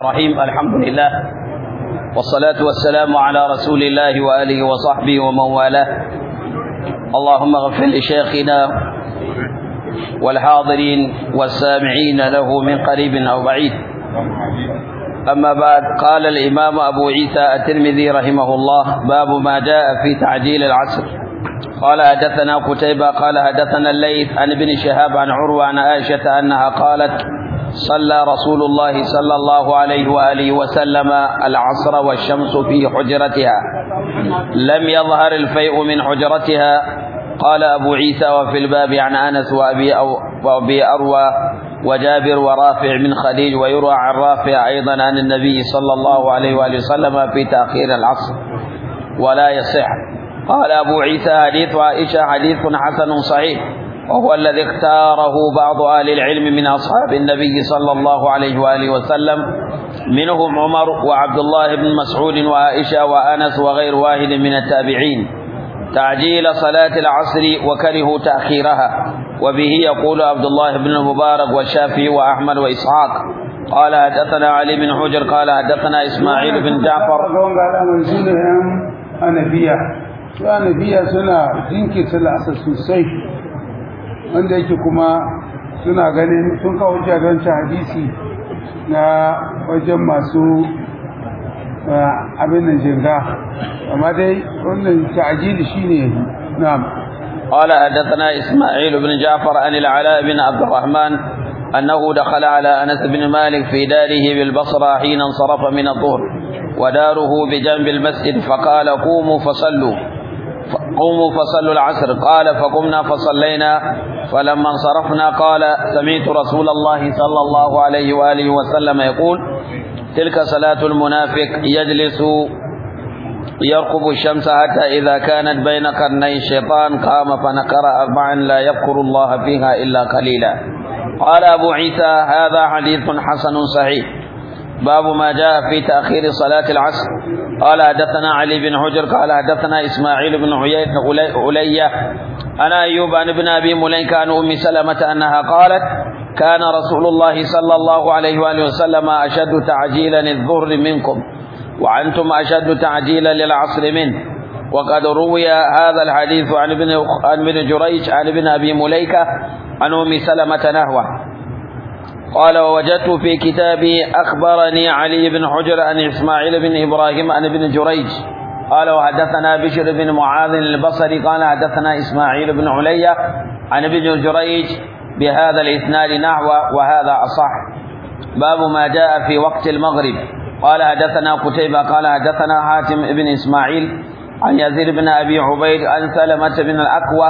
الرحيم الحمد لله والصلاة والسلام على رسول الله وآله وصحبه ومن والاه اللهم اغفر لشيخنا والحاضرين والسامعين له من قريب أو بعيد أما بعد قال الإمام أبو عيسى الترمذي رحمه الله باب ما جاء في تعجيل العصر قال حدثنا قتيبة قال حدثنا الليث عن ابن شهاب عن عروة عن عائشة أنها قالت صلى رسول الله صلى الله عليه وآله وسلم العصر والشمس في حجرتها لم يظهر الفيء من حجرتها قال أبو عيسى وفي الباب عن أنس وأبي, أو وأبي أروى وجابر ورافع من خليل ويروى عن رافع أيضا عن النبي صلى الله عليه وآله وسلم في تأخير العصر ولا يصح قال أبو عيسى حديث عائشة حديث حسن صحيح وهو الذي اختاره بعض أهل العلم من أصحاب النبي صلى الله عليه وآله وسلم منهم عمر وعبد الله بن مسعود وعائشة وأنس وغير واحد من التابعين تعجيل صلاة العصر وكرهوا تأخيرها وبه يقول عبد الله بن المبارك والشافعي وأحمد وإسحاق قال حدثنا علي بن حجر قال حدثنا إسماعيل بن جعفر anabiya su anabiya suna jinkirta la'asar sosai wanda yake kuma suna ganin sun kawo jaganci hadisi na wajen masu abin nan jirga amma dai wannan ta'ajili shine na'am قال حدثنا إسماعيل بن جعفر عن العلاء بن عبد الرحمن أنه دخل على أنس بن مالك في داره بالبصرة حين انصرف من الظهر وداره بجنب المسجد فقال قوموا فصلوا قوموا فصلوا العصر قال فقمنا فصلينا فلما انصرفنا قال سمعت رسول الله صلى الله عليه وآله وسلم يقول تلك صلاة المنافق يجلس يرقب الشمس حتى إذا كانت بين قرني الشيطان قام فنكر أربعا لا يذكر الله فيها إلا قليلا قال أبو عيسى هذا حديث حسن صحيح باب ما جاء في تأخير صلاة العصر قال حدثنا علي بن حجر قال حدثنا إسماعيل بن علية أنا أيوب عن ابن أبي مليكة عن أم سلمة أنها قالت كان رسول الله صلى الله عليه وآله وسلم أشد تعجيلا الظهر منكم وأنتم أشد تعجيلا للعصر منه وقد روي هذا الحديث عن ابن عن ابن جريج عن ابن أبي مليكة عن أم سلمة نحوه قال ووجدت في كتابي أخبرني علي بن حجر عن إسماعيل بن إبراهيم عن ابن جريج قال وحدثنا بشر بن معاذ البصري قال حدثنا إسماعيل بن عليا عن ابن جريج بهذا الإسناد نحو وهذا أصح باب ما جاء في وقت المغرب قال حدثنا قتيبة قال حدثنا حاتم بن إسماعيل عن يزيد بن أبي عبيد عن سلمة بن الأكوى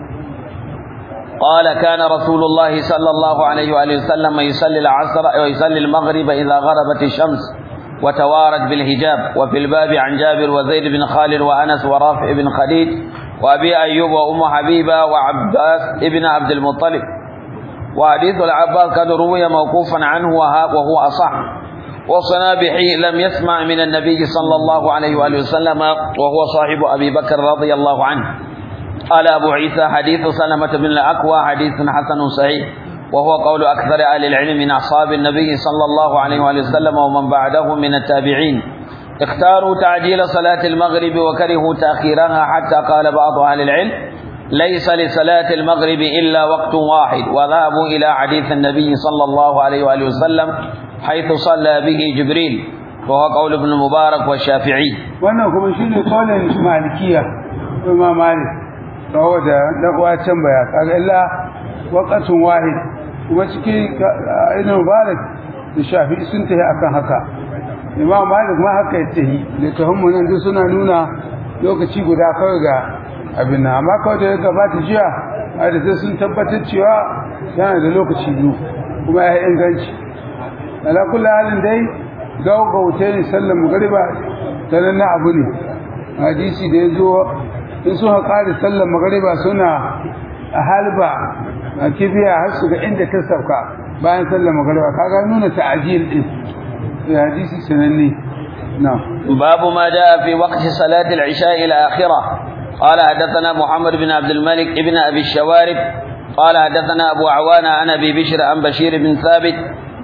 قال كان رسول الله صلى الله عليه وآله وسلم يصلي العصر ويصلي المغرب إذا غربت الشمس وتوارت بالهجاب وفي الباب عن جابر وزيد بن خالد وأنس ورافع بن خديج وأبي أيوب وأم حبيبة وعباس ابن عبد المطلب وحديث العباس قد روي موقوفا عنه وهو أصح وصنابحي لم يسمع من النبي صلى الله عليه وآله وسلم وهو صاحب أبي بكر رضي الله عنه قال أبو عيسى حديث سلمة بن الأكوى حديث حسن صحيح وهو قول أكثر أهل العلم من أصحاب النبي صلى الله عليه وآله وسلم ومن بعده من التابعين اختاروا تعجيل صلاة المغرب وكرهوا تأخيرها حتى قال بعض أهل العلم ليس لصلاة المغرب إلا وقت واحد وذهبوا إلى حديث النبي صلى الله عليه وآله وسلم حيث صلى به جبريل وهو قول ابن المبارك والشافعي wannan kuma shine kaulin malikiya imam malik kawo da dan can baya kaga illa waqatun wahid kuma cikin ibn mubarak da shafi'i sun tafi akan haka imam malik ma haka ya tafi da tuhummu nan duk suna nuna lokaci guda kawai ga abin nan amma kawai da ya gabata jiya a da sun tabbatar cewa yana da lokaci biyu kuma ya inganci ala kullu halin dai gaugauta ne sallar magariba sanan na abu ne hadisi da ya zo in suka ƙari sallar magariba suna a halba a kibiya har su ga inda ta sauka bayan sallar magariba kaga nuna ta'ajil din ya hadisi sananne na باب ما جاء في وقت صلاة العشاء الآخرة قال حدثنا محمد بن عبد الملك ابن أبي الشوارب قال حدثنا أبو عوانة عن أبي بشر عن بشير بن ثابت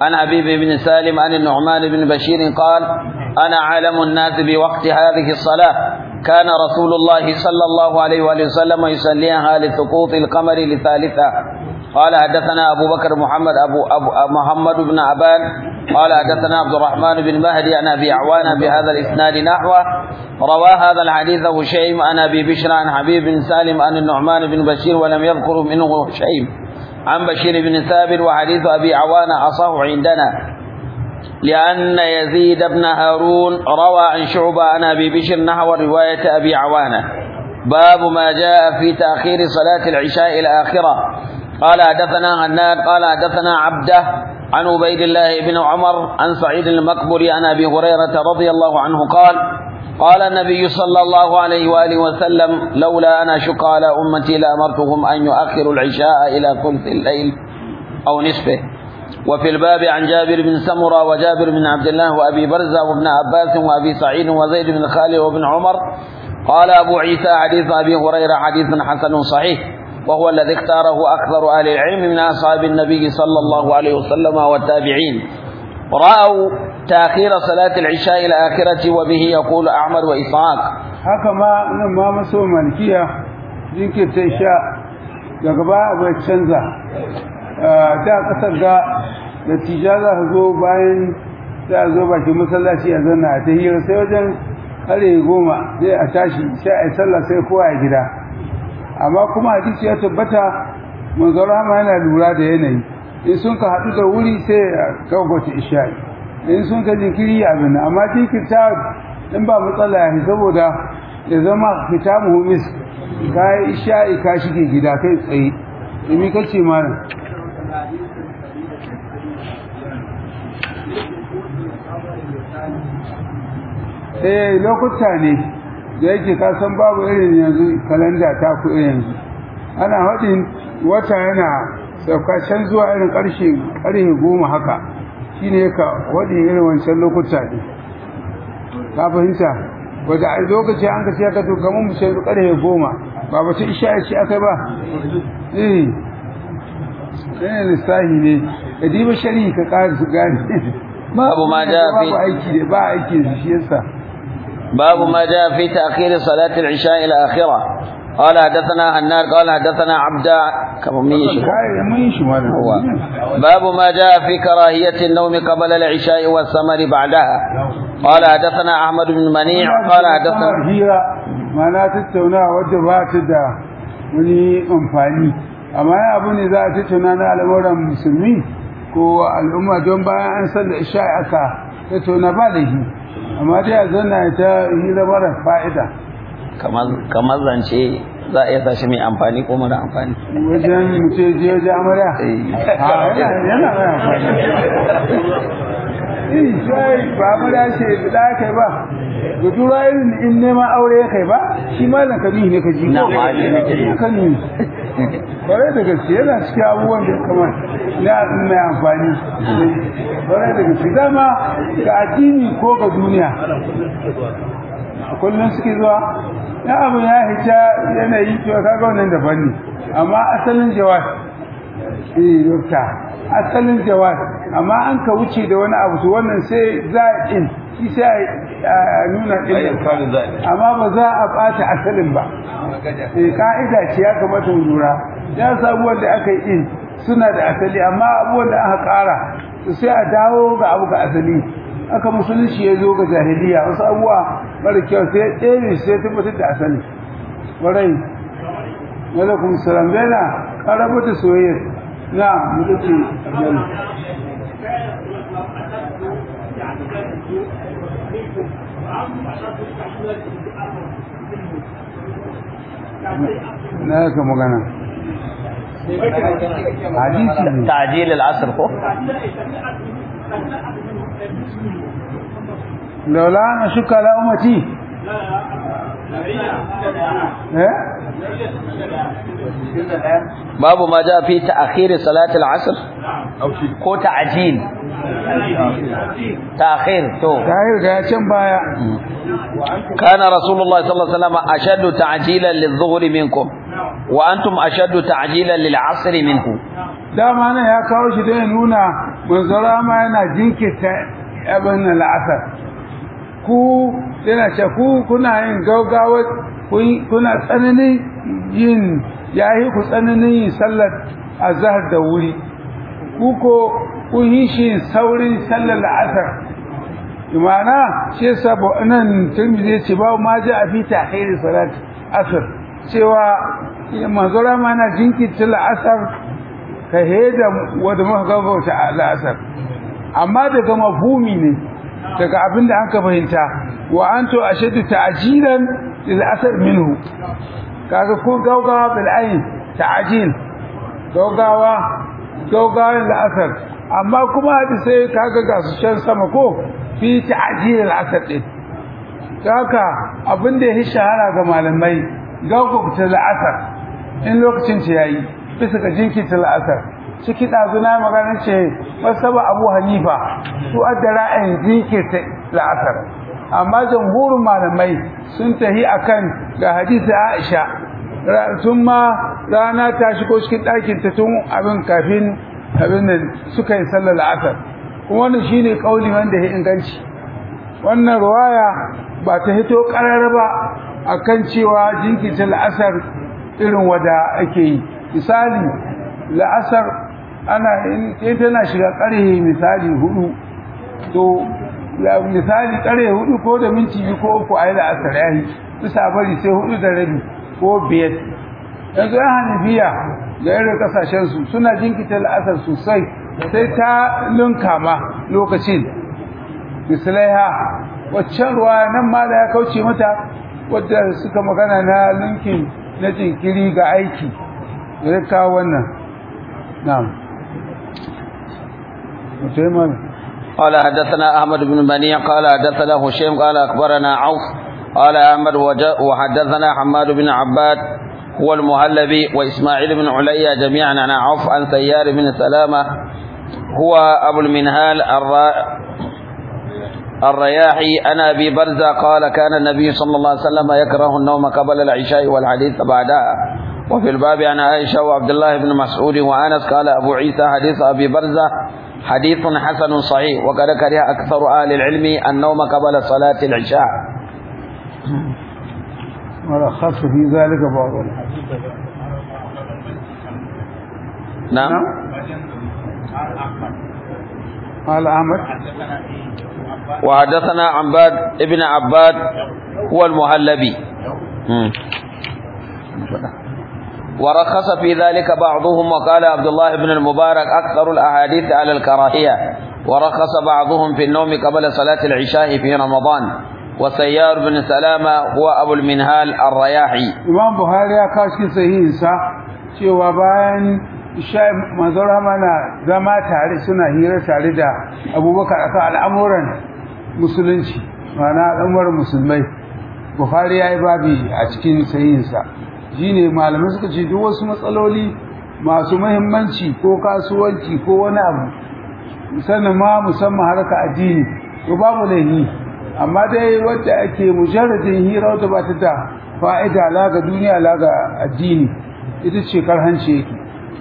عن حبيب بن سالم عن النعمان بن بشير قال أنا عالم الناس بوقت هذه الصلاة كان رسول الله صلى الله عليه وآله وسلم يصليها لسقوط القمر لثالثة قال حدثنا أبو بكر محمد أبو, أبو محمد بن عبان قال حدثنا عبد الرحمن بن مهدي عن أبي عوان بهذا الإسناد نحوه روى هذا الحديث هشيم عن أبي بشر عن حبيب بن سالم عن النعمان بن بشير ولم يذكر منه هشيم عن بشير بن ثابت وحديث أبي عوان أصح عندنا لأن يزيد بن هارون روى عن شعبة عن أبي بشر نحو رواية أبي عوانة باب ما جاء في تأخير صلاة العشاء الآخرة قال حدثنا هناد قال حدثنا عبده عن عبيد الله بن عمر عن سعيد المقبري عن أبي هريرة رضي الله عنه قال قال النبي صلى الله عليه وآله وسلم لولا أن أشق على أمتي لأمرتهم أن يؤخروا العشاء إلى ثلث الليل أو نصفه وفي الباب عن جابر بن سمرة وجابر بن عبد الله وأبي برزة وابن عباس وأبي سعيد وزيد بن خالد وابن عمر قال أبو عيسى حديث أبي هريرة حديث حسن صحيح وهو الذي اختاره أكثر أهل العلم من أصحاب النبي صلى الله عليه وسلم والتابعين رأوا تأخير صلاة العشاء الآخرة وبه يقول أحمد وإسحاق haka ma nan ma maso malkiya jinkirta isha daga ba bai canza da kasar ga da tija za ka zo bayan za a zo bakin masallaci a zanna a ta hira sai wajen kare goma sai a tashi sai a yi sallah sai kowa ya gida amma kuma hadisi ya tabbata manzon rahama yana lura da yanayi in sun ka haɗu da wuri sai a kawgwata isha'i in sun ka jinkiri abin amma jinkirta in ba matsala ya saboda ya zama fita muhimmis ka yi isha'i ka shige gida kai tsaye imi kace malam eh lokuta ne da yake ka san babu irin yanzu kalanda ta ku irin yanzu ana haɗin wata yana sauka can zuwa irin ƙarshe ƙarfe goma haka shine ka waɗin irin wancan lokuta ne ka fahimta wadda a lokaci an ka ce ka to kamar mu sai ƙarfe goma ba ba ta isha ce aka ba eh ɗaya lissahi ne ka diba shari'i ka ƙara su gane babu ma ja fi babu aiki da ba aiki da shi yasa باب ما جاء في تأخير صلاة العشاء إلى آخرة قال حدثنا هناد قال حدثنا عبدا كما ميش kai mun yi shi malam هو باب ما جاء في كراهية النوم قبل العشاء والثمر بعدها قال حدثنا أحمد بن منيع قال حدثنا hira mana tattauna wadda ba ta da wani amfani amma ya abu ne za a tattauna na al'amuran musulmi ko al'umma don bayan an san da isha aka tattauna ba da shi amma dai a zanna ta hira mara fa'ida kamar zance za a iya sashi mai amfani ko mara amfani wajen mutum je wajen amarya a yana yana mai amfani eh sai ba amarya ce da kai ba ga tura irin in neman aure ya kai ba shi malam kabihi ne ka ji Na ma ji nake yi. kan yi kwarai da gaske yana cikin abubuwan da kamar na mai amfani kwarai da gaske dama ga addini ko ga duniya a kullum suke zuwa ya abu ya hita yanayi to kaga wannan daban ne amma asalin jawab eh dokta asalin jawab amma an ka wuce da wani abu to wannan sai za'in shi sai a nuna din amma ba za a bata asalin ba eh ka'ida ce ya kamata mu lura ya sabu wanda aka yi in suna da asali amma abubuwan da aka ƙara to sai a dawo ga abu ga asali aka musulunci ya zo ga jahiliya wasu abubuwa mara kyau sai ɗaya sai tabbatar da asali warai alaikum salam yana ƙaraba da soyayya na mutu ce aljanna na yaka magana hadisi ne تعجيل العصر ko laula na shuka la ummati eh babu ma ja fi ta'khir salat al-asr ko ta'jil ta'khir to tahir ga can baya kana rasulullah sallallahu alaihi wasallam ashaddu ta'jilan lidh-dhuhri minkum wa antum ashaddu ta'jilan lil-'asr minhu dama nan ya kawo shi don ya nuna manzara ma yana jinkirta abin la'asar ku yana ce ku kuna yin gaugawa kuna tsananin yin yayi ku tsananin yin sallar azhar da wuri ku ko kun yi shi saurin sallar la'asar imana shi yasa nan tirmidhi ce ba ma ji a fi ta'khir salat asr cewa manzara ma na jinkirta la'asar ka heda wanda muka gaggauta la'asar amma daga mafhumi ne daga abin da aka fahimta wa anto ashaddu ta'jilan lil asr minhu kaga ko gaugawa bil ayn ta'jil gaugawa gaugawa lil asr amma kuma sai kaga ga su can sama ko fi ta'jil al asr din haka abin da ya shahara ga malamai gaugauta lil asr in lokacin ta yayi bisa ga jinkirta lil asr ciki ɗazuna magana ce masaba abu hanifa su adda ra'ayin jinkirta la'asar amma jamhurin malamai sun tahi akan ga hadisi aisha tun ma rana ta shigo cikin ɗakin ta tun abin kafin abin da suka yi sallar la'asar kuma wannan shine kauli wanda ya inganci wannan ruwaya ba ta hito ƙarar ba akan cewa jinkirta la'asar irin wada ake yi misali la'asar ana in tana shiga ƙarhe misali hudu to misali ƙarhe hudu ko da minti biyu ko uku a yi da asar yayi bisa bari sai hudu da rabi ko biyar yanzu yan hanafiya ga irin kasashen su suna jinkita la'asar sosai sai ta lunka ma lokacin misalaiha waccan ruwa nan ma da ya kauce mata wadda suka magana na linkin na jinkiri ga aiki ya kawo wannan na'am قال حدثنا أحمد بن منيع قال حدثنا هشيم قال أخبرنا عوف قال أحمد وحدثنا حماد بن عباد هو المهلبي وإسماعيل بن عليا جميعا عن عوف عن سيار بن سلامة هو أبو المنهال الرا... الرياحي عن أبي برزة قال كان النبي صلى الله عليه وسلم يكره النوم قبل العشاء والحديث بعدها وفي الباب عن عائشة وعبد الله بن مسعود وأنس قال أبو عيسى حديث أبي برزة حديث حسن صحيح وقد كره أكثر أهل العلم النوم قبل صلاة العشاء ورخص في ذلك بعض نعم قال أحمد وحدثنا عباد ابن عباد هو المهلبي ورخص في ذلك بعضهم وقال عبد الله بن المبارك أكثر الأحاديث على الكراهية ورخص بعضهم في النوم قبل صلاة العشاء في رمضان وسيار بن سلامة هو أبو المنهال الرياحي Imam Buhari ya kawo cikin sahihinsa cewa bayan isha manzon mana zama tare suna hira tare da Abubakar akan al'amuran musulunci ma'ana al'amuran musulmai Buhari ya yi babi a cikin sahihinsa shine malamai suka ce duk wasu matsaloli masu muhimmanci ko kasuwanci ko wani abu sannan ma musamman harka addini to babu laifi amma dai wadda ake mujarradin hira wadda ba ta da fa'ida la ga duniya la ga addini ita ce karhanci yake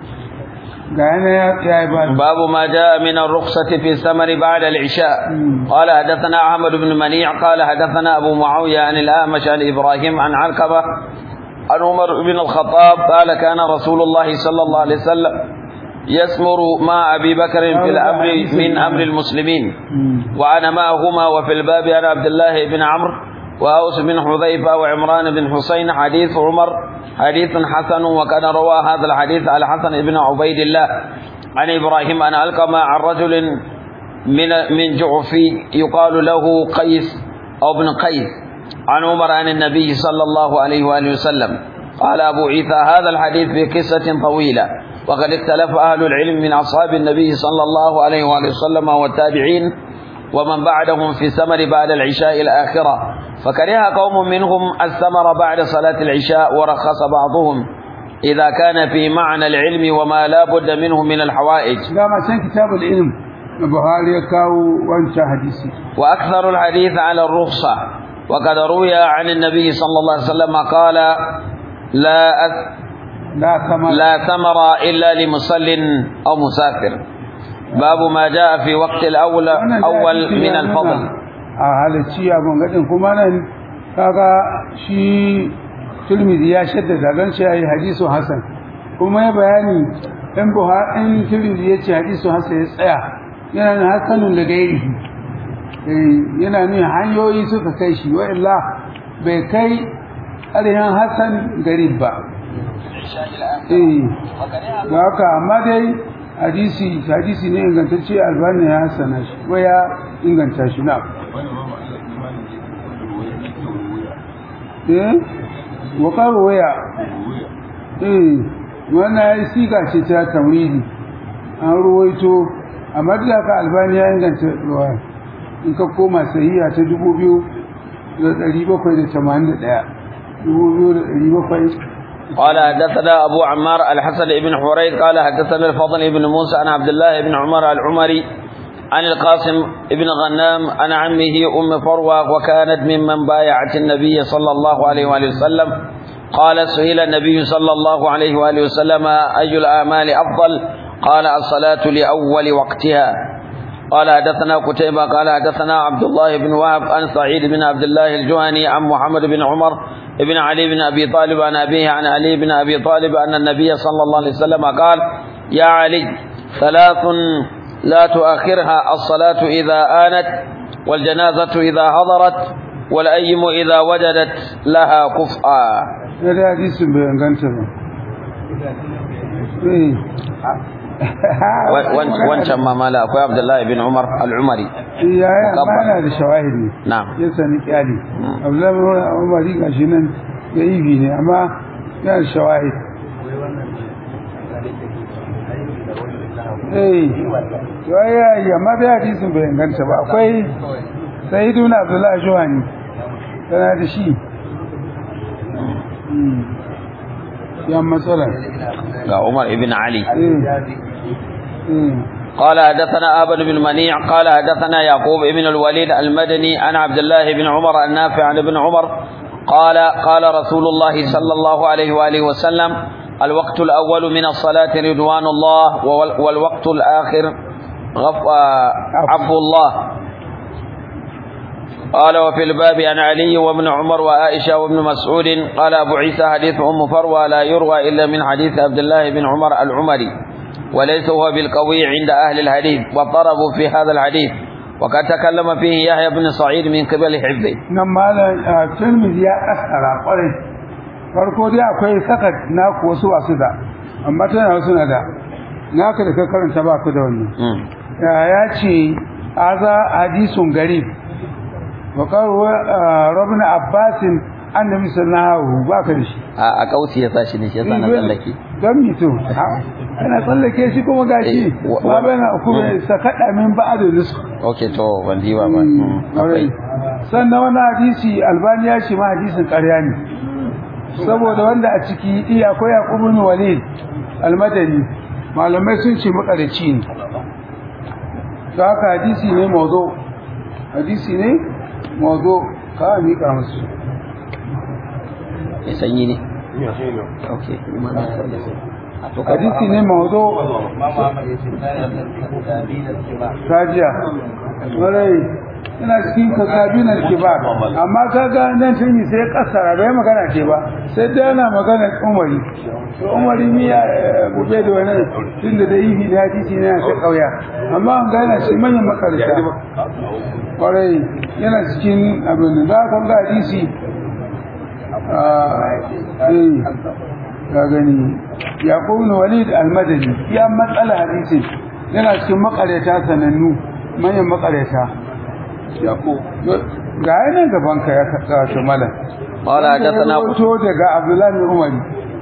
ga yana ya yi ba باب ما جاء من الرخصة في الثمر بعد العشاء قال حدثنا أحمد بن منيع قال حدثنا أبو معاوية عن الأعمش عن إبراهيم عن علقبة عن عمر بن الخطاب قال كان رسول الله صلى الله عليه وسلم يسمر مع أبي بكر في الأمر من أمر المسلمين وأنا معهما وفي الباب عن عبد الله بن عمرو وأوس بن حذيفة وعمران بن حسين حديث عمر حديث حسن وكان روى هذا الحديث على حسن بن عبيد الله عن إبراهيم أن ألقم عن رجل من من جعفي يقال له قيس أو ابن قيس عن عمر عن النبي صلى الله عليه وآله وسلم قال أبو عيسى هذا الحديث في قصة طويلة وقد اختلف أهل العلم من أصحاب النبي صلى الله عليه وآله وسلم والتابعين ومن بعدهم في السمر بعد العشاء الآخرة فكره قوم منهم السمر بعد صلاة العشاء ورخص بعضهم إذا كان في معنى العلم وما لا بد منه من الحوائج dama can kitabul ilm na Buhari ya kawo wancan hadisi وأكثر الحديث على الرخصة وقد روي عن النبي صلى الله عليه وسلم قال لا أث... la kama لا ثمر إلا لمصل أو مسافر باب ما جاء في وقت الأول أول من الفضل a halacci abin gadin kuma nan kaga shi Tirmidhi ya shaddada dan shi yayi hadisu hasan kuma ya bayani dan Buhari in Tirmidhi ya ce hadisu hasan ya tsaya yana nan hasanun da gairi yana nuna hanyoyi suka kai shi wa illa bai kai arihan hasan garib ba eh da haka amma dai hadisi hadisi ne ingantacce albani ya hasana shi ko ya inganta shi na eh wakar waya eh wannan ya siga ce ta tamridi an ruwaito amma da haka albani ya inganta ruwa in ka koma sahiha ta dubu biyu da ɗari bakwai da tamanin da ɗaya dubu biyu da ɗari bakwai قال حدثنا أبو عمار الحسن بن حريث قال حدثنا الفضل بن موسى عن عبد الله بن عمر العمري عن القاسم بن غنام عن عمه أم فروة وكانت ممن بايعت النبي صلى الله عليه وآله وسلم قال سئل النبي صلى الله عليه وآله وسلم أي الأعمال أفضل قال الصلاة لأول وقتها قال حدثنا قتيبة قال حدثنا عبد الله بن وهب عن سعيد بن عبد الله الجهني عن محمد بن عمر بن علي بن أبي طالب عن أبيه عن علي بن أبي طالب أن النبي صلى الله عليه وسلم قال يا علي ثلاث لا تؤخرها الصلاة إذا آنت والجنازة إذا حضرت والأيم إذا وجدت لها كفءا هذا حديث بيانغانتا wancan mamala akwai abdullahi bin umar al'umari ya yi amma yana da shawahid ne na'am ya sani kyali abdullahi bin umari ga shi nan ya yi ne amma yana da shawahid eh to ya yi amma da hadisin bai inganta ba akwai sayyiduna abdullahi juhani tana da shi yan matsala ga umar ibn ali eh قال حدثنا آبن بن منيع قال حدثنا يعقوب بن الوليد المدني عن عبد الله بن عمر النافع عن ابن عمر قال قال رسول الله صلى الله عليه وآله وسلم الوقت الأول من الصلاة رضوان الله وال- والوقت الآخر غف عفو الله قال وفي الباب عن علي وابن عمر وعائشة وابن مسعود قال أبو عيسى حديث أم فروة لا يروى إلا من حديث عبد الله بن عمر العمري وليس هو بالقوي عند أهل الحديث واضطربوا في هذا الحديث وقد تكلم فيه يحيى بن سعيد من قبل حفظه nan malam Tirmidhi ya kasara kwarai farko dai akwai sakat naku wasu wasu da amma tana wasu na da naka da ka karanta ba ku da wannan مم. ya ce aza hadisun garib wa qaru rabna abbasin annabi sallallahu alaihi ba ka da shi a a kausi ya sashi ne shi yasa na tsallake don mito kana tsallake shi kuma gashi Eh, wa- ba bana kuma sakada min ba'da nisku okay to ban ji ba ba Mm, akwai sannan wani hadisi albani ya ce ma hadisin ƙarya ne saboda wanda a ciki iya akwai yaqubu bin walid almadani malamai sun ce makarici ne to haka hadisi ne mawdu hadisi ne mawdu ka miƙa musu mai sanyi ne okay kuma na tsallake a to ka hadisi ne mawdu kajiya warai ina cikin kasabinan kibar amma kaga nan tun yi sai kasara bai magana ce ba sai dai ana magana umari to umari mi ya gube da wani tun da dai yi da hadisi ne ta kauya amma an gana shi manyan makarita warai yana cikin abin da za ga hadisi ah, eh ka gani yaqub ibn walid al-madani ya matsala hadisi yana cikin makareta sanannu manyan makareta yaqub ga yana gaban ka ya kaka shi mala قال حدثنا to daga abdullahi bin umar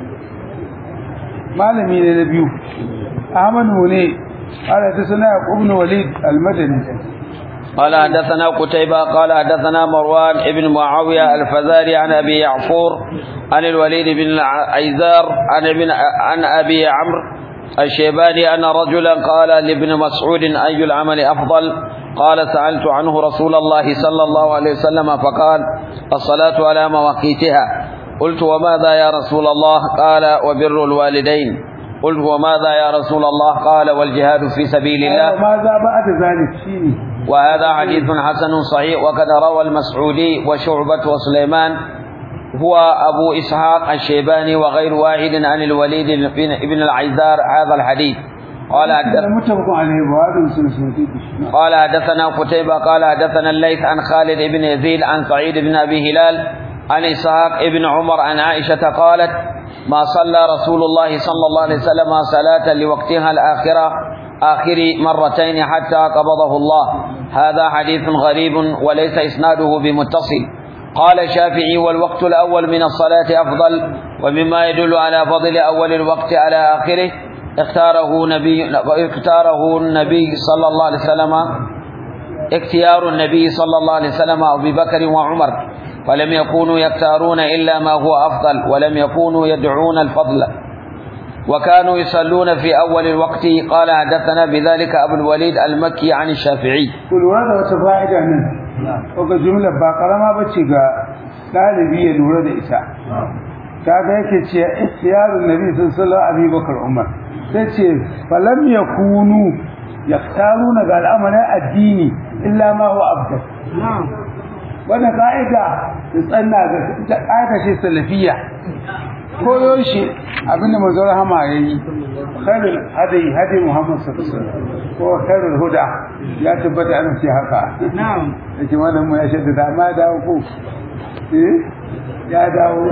malami ne na biyu ahmad ne قال حدثنا يعقوب بن وليد المدني قال حدثنا قتيبة قال حدثنا مروان ابن معاوية الفزاري عن أبي يعفور عن الوليد بن العيزار عن ابن عن أبي عمرو الشيباني أن رجلا قال لابن مسعود أي العمل أفضل قال سألت عنه رسول الله صلى الله عليه وسلم فقال الصلاة على مواقيتها قلت وماذا يا رسول الله قال وبر الوالدين قلت وماذا يا رسول الله قال والجهاد في سبيل الله ماذا بعد ذلك شيني وهذا حديث حسن صحيح وقد روى المسعودي وشعبة وسليمان هو أبو إسحاق الشيباني وغير واحد عن الوليد بن العيزار هذا الحديث قال حدث متفق عليه وهذا مسلم قال حدثنا قتيبة قال حدثنا الليث عن خالد بن يزيد عن سعيد بن أبي هلال عن إسحاق بن عمر عن عائشة قالت ما صلى رسول الله صلى الله عليه وسلم صلاة لوقتها الآخرة آخر مرتين حتى قبضه الله هذا حديث غريب وليس إسناده بمتصل قال الشافعي والوقت الأول من الصلاة أفضل ومما يدل على فضل أول الوقت على آخره اختاره نبي اختاره النبي صلى الله عليه وسلم اختيار النبي صلى الله عليه وسلم أبي بكر وعمر فلم يكونوا يختارون إلا ما هو أفضل ولم يكونوا يدعون الفضل وكانوا يصلون في أول الوقت قال حدثنا بذلك أبو الوليد المكي عن الشافعي كل هذا وتفاعد عنه وقد جملة باقرما بچيغا ɗalibi ya lura da ita kaga yake ce ikhtiyarun nabi sallallahu alaihi bakar umar sai ce falam yakunu yaktaruna ga al'amarin addini illa ma huwa afdal wannan ka'ida da tsanna ga ta ka'ida ce salafiyya koyo shi abinda manzo rahama yayi khairul hadi hadi muhammad sallallahu alaihi wasallam ko khairul huda ya tabbata ana ce haka na'am yake wannan mu ya shadda da ma dawo ko eh ya dawo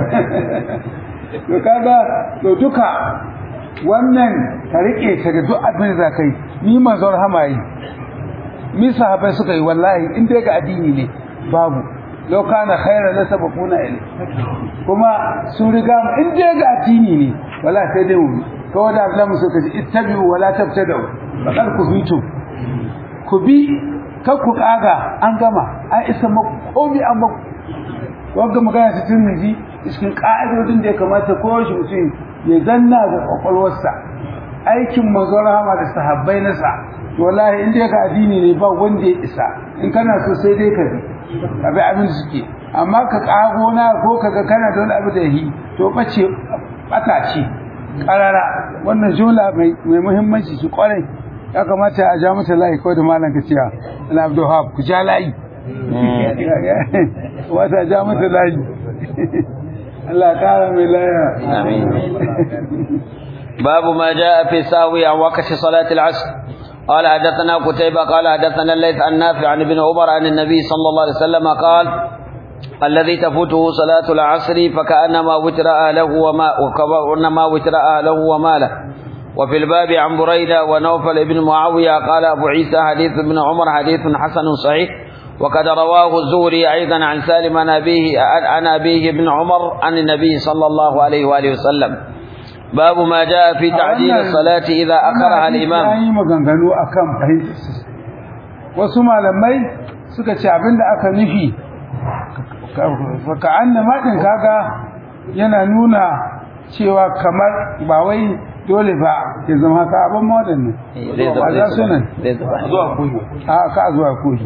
to kaga to duka wannan ka rike ta ga duk abin da kai ni manzo rahama yi mi sahabbai suka yi wallahi in dai ga addini ne babu lau kana khairan la sabaquna ilay kuma sun riga mu in dai ga addini ne wala sai dai mu kawai da Allah musu kaji ittabi'u wala tabtadu faqad kufitu ku bi kar ku kaga an gama an isa maku komi an maku wanda magana ta tirmidhi cikin ka'idodin da ya kamata ko shi mutum ya zanna da kwakwalwarsa aikin manzon rahama da sahabbai nasa wallahi in dai ga addini ne ba wanda ya isa in kana so sai dai ka bi abi abin da suke amma ka kago na ko kaga kana da wani abu da yi to bace bata ce karara wannan jumla mai mai muhimmanci shi kwarai ya kamata a ja mata layi ko da malam ka ciya ana abdul hab ku ja layi wata ja mata layi Allah kara mai laya amin باب ما جاء في ساوي عن وقت صلاة العصر قال حدثنا قتيبة قال حدثنا الليث عن نافع عن ابن عمر عن النبي صلى الله عليه وسلم قال الذي تفوته صلاة العصر فكأنما وتر أهله وما وكأنما وتر أهله وماله وفي الباب عن بريدة ونوفل بن معاوية قال أبو عيسى حديث ابن عمر حديث حسن صحيح وقد رواه الزهري أيضا عن سالم عن أبيه عن أبيه ابن عمر عن النبي صلى الله عليه وآله وسلم باب ما جاء في تعجيل الصلاة إذا أخرها الإمام yi maganganu akan fahimtar wasu malamai suka ce abinda aka nufi ka annama din kaga yana nuna cewa kamar ba wai dole ba ya zama haka abin modern ne ba za su nan zuwa a ka zuwa koyi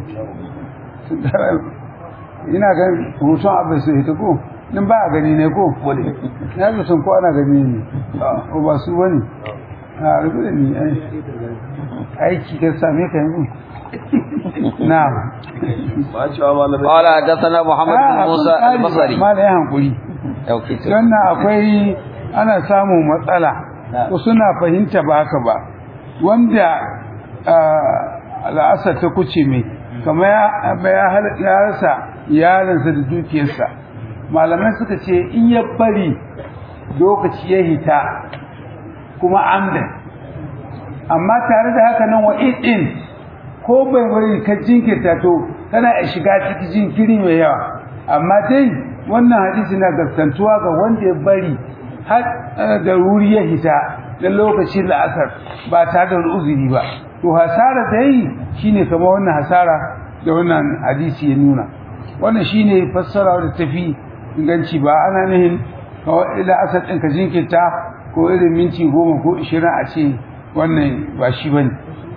ina ga hoton abin su ita ko in ba a gani ne ko ya ga sun ko ana gani ne ko ba su bane a rubu da ni aiki ka same ka yanzu na'am قال حدثنا محمد بن موسى البصري ma da ya hankuri أوكي sannan akwai ana samun matsala ko suna fahimta ba haka ba wanda al'asar ta kuce mai kama ya rasa yaransa da dukiyarsa malamai suka ce in ya bari lokaci ya hita kuma amdan amma tare da haka nan wa in ko bai bari ka jinkirta to kana iya shiga cikin jinkiri mai yawa amma dai wannan hadisi na gaskantuwa ga wanda ya bari har da wuri ya hita da lokacin la'asar ba tare da wani uzuri ba to hasara da yi shine kamar wannan hasara da wannan hadisi ya nuna wannan shine fassara da tafi inganci ba ana nihin kawai la'asar ɗin ka jinkirta ko irin minti goma ko ishirin a ce wannan ba shi bane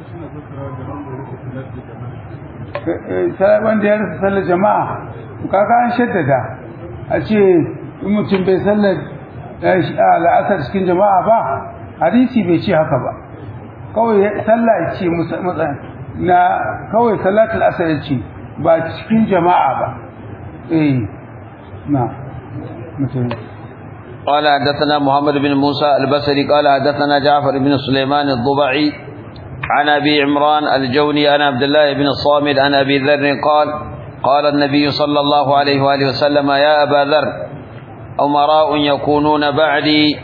wanda ya rasa sallar jama'a kaga an shaddada a ce in mutum bai sallar la'asar cikin jama'a ba hadisi bai ce haka ba kawai sallah ce na kawai salatul asr ce ba cikin jama'a ba eh na mutum قال حدثنا محمد بن موسى البصري قال حدثنا جعفر بن سليمان الضبعي عن ابي عمران الجوني عن عبد الله بن الصامد عن ابي ذر قال قال النبي صلى الله عليه واله وسلم يا ابا ذر امراء يكونون بعدي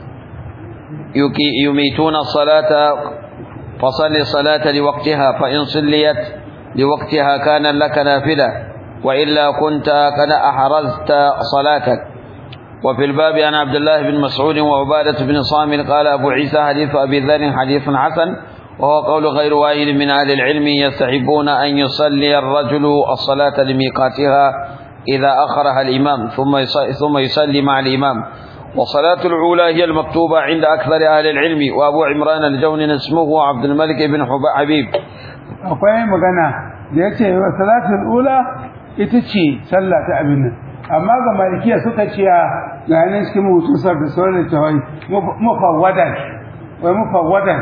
يميتون الصلاه فصل الصلاه لوقتها فان صليت لوقتها كان لك نافله والا كنت قد احرزت صلاتك وفي الباب عن عبد الله بن مسعود وعبادة بن صامت قال أبو عيسى حديث أبي ذر حديث حسن وهو قول غير واحد من أهل العلم يستحبون أن يصلي الرجل الصلاة لميقاتها إذا أخرها الإمام ثم ثم يصلي مع الإمام والصلاة الأولى هي المكتوبة عند أكثر أهل العلم وأبو عمران الجوني اسمه عبد الملك بن حبيب akwai magana da ya ce wa salatul ula ita ce sallah ta abin nan amma ga malikiya suka ce ga yanar cikin mutu sar da sauran da tawai mufawwadan wai mufawwadan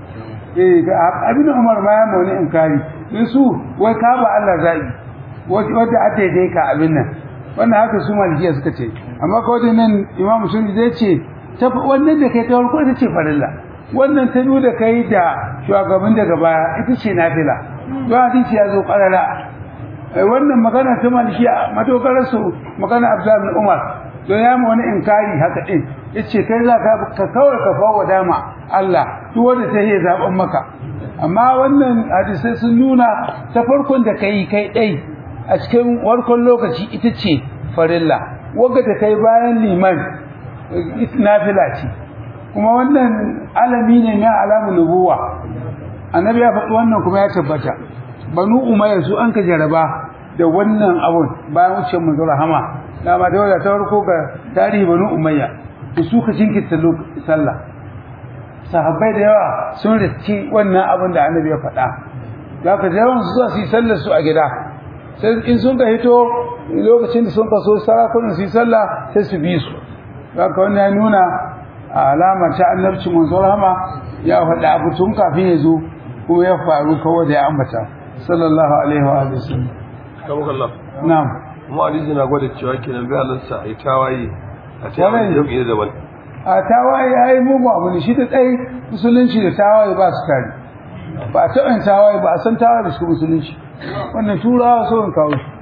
eh abin umar ma ya mauni inkari in su wai ka ba Allah zabi wanda a daidai ka abin nan wannan haka su malikiya suka ce amma ko da nan imam sun zai ce ta wannan da kai ta farko ita ce farilla wannan ta biyu da kai da shugaban daga baya ita ce nafila don hadisi ya zo karara wannan magana ta malikiya madogarar su magana Abdullah bin Umar don ya mu wani inkari haka din yace kai za ka ka kawai ka fawo dama Allah duk wanda ta yi zaben maka amma wannan hadisai sun nuna ta farkon da kai kai dai a cikin warkon lokaci ita ce farilla wanda da kai bayan liman nafila ce kuma wannan alami ne na alamu nubuwa annabi ya faɗi wannan kuma ya tabbata banu umayya su an ka jaraba da wannan abun bayan wucin manzo rahama dama da wadda ta farko ga tarihi banu umayya da su ka jinkirta sallah sahabbai da yawa sun riski wannan abun da annabi ya faɗa za ka da yawan su zuwa su yi sallar su a gida sai in sun ka hito lokacin da sun kaso sarakunan su yi sallah sai su bi su za ka wannan ya nuna alamar ta annabci manzo rahama ya faɗa abu tun kafin ya zo ko ya faru kawai da ya ambata sallallahu alaihi wa alihi wasallam kamukallah na'am mu hadisi na gwada cewa kenan bai halarsa a yi tawaye a ta Kwarai. yi yau daban a tawaye ai mugu abu ne shi da tsaye musulunci da tawaye ba su tare ba a taɓa yin tawaye ba a san tawaye da su musulunci wannan turawa so in kawo shi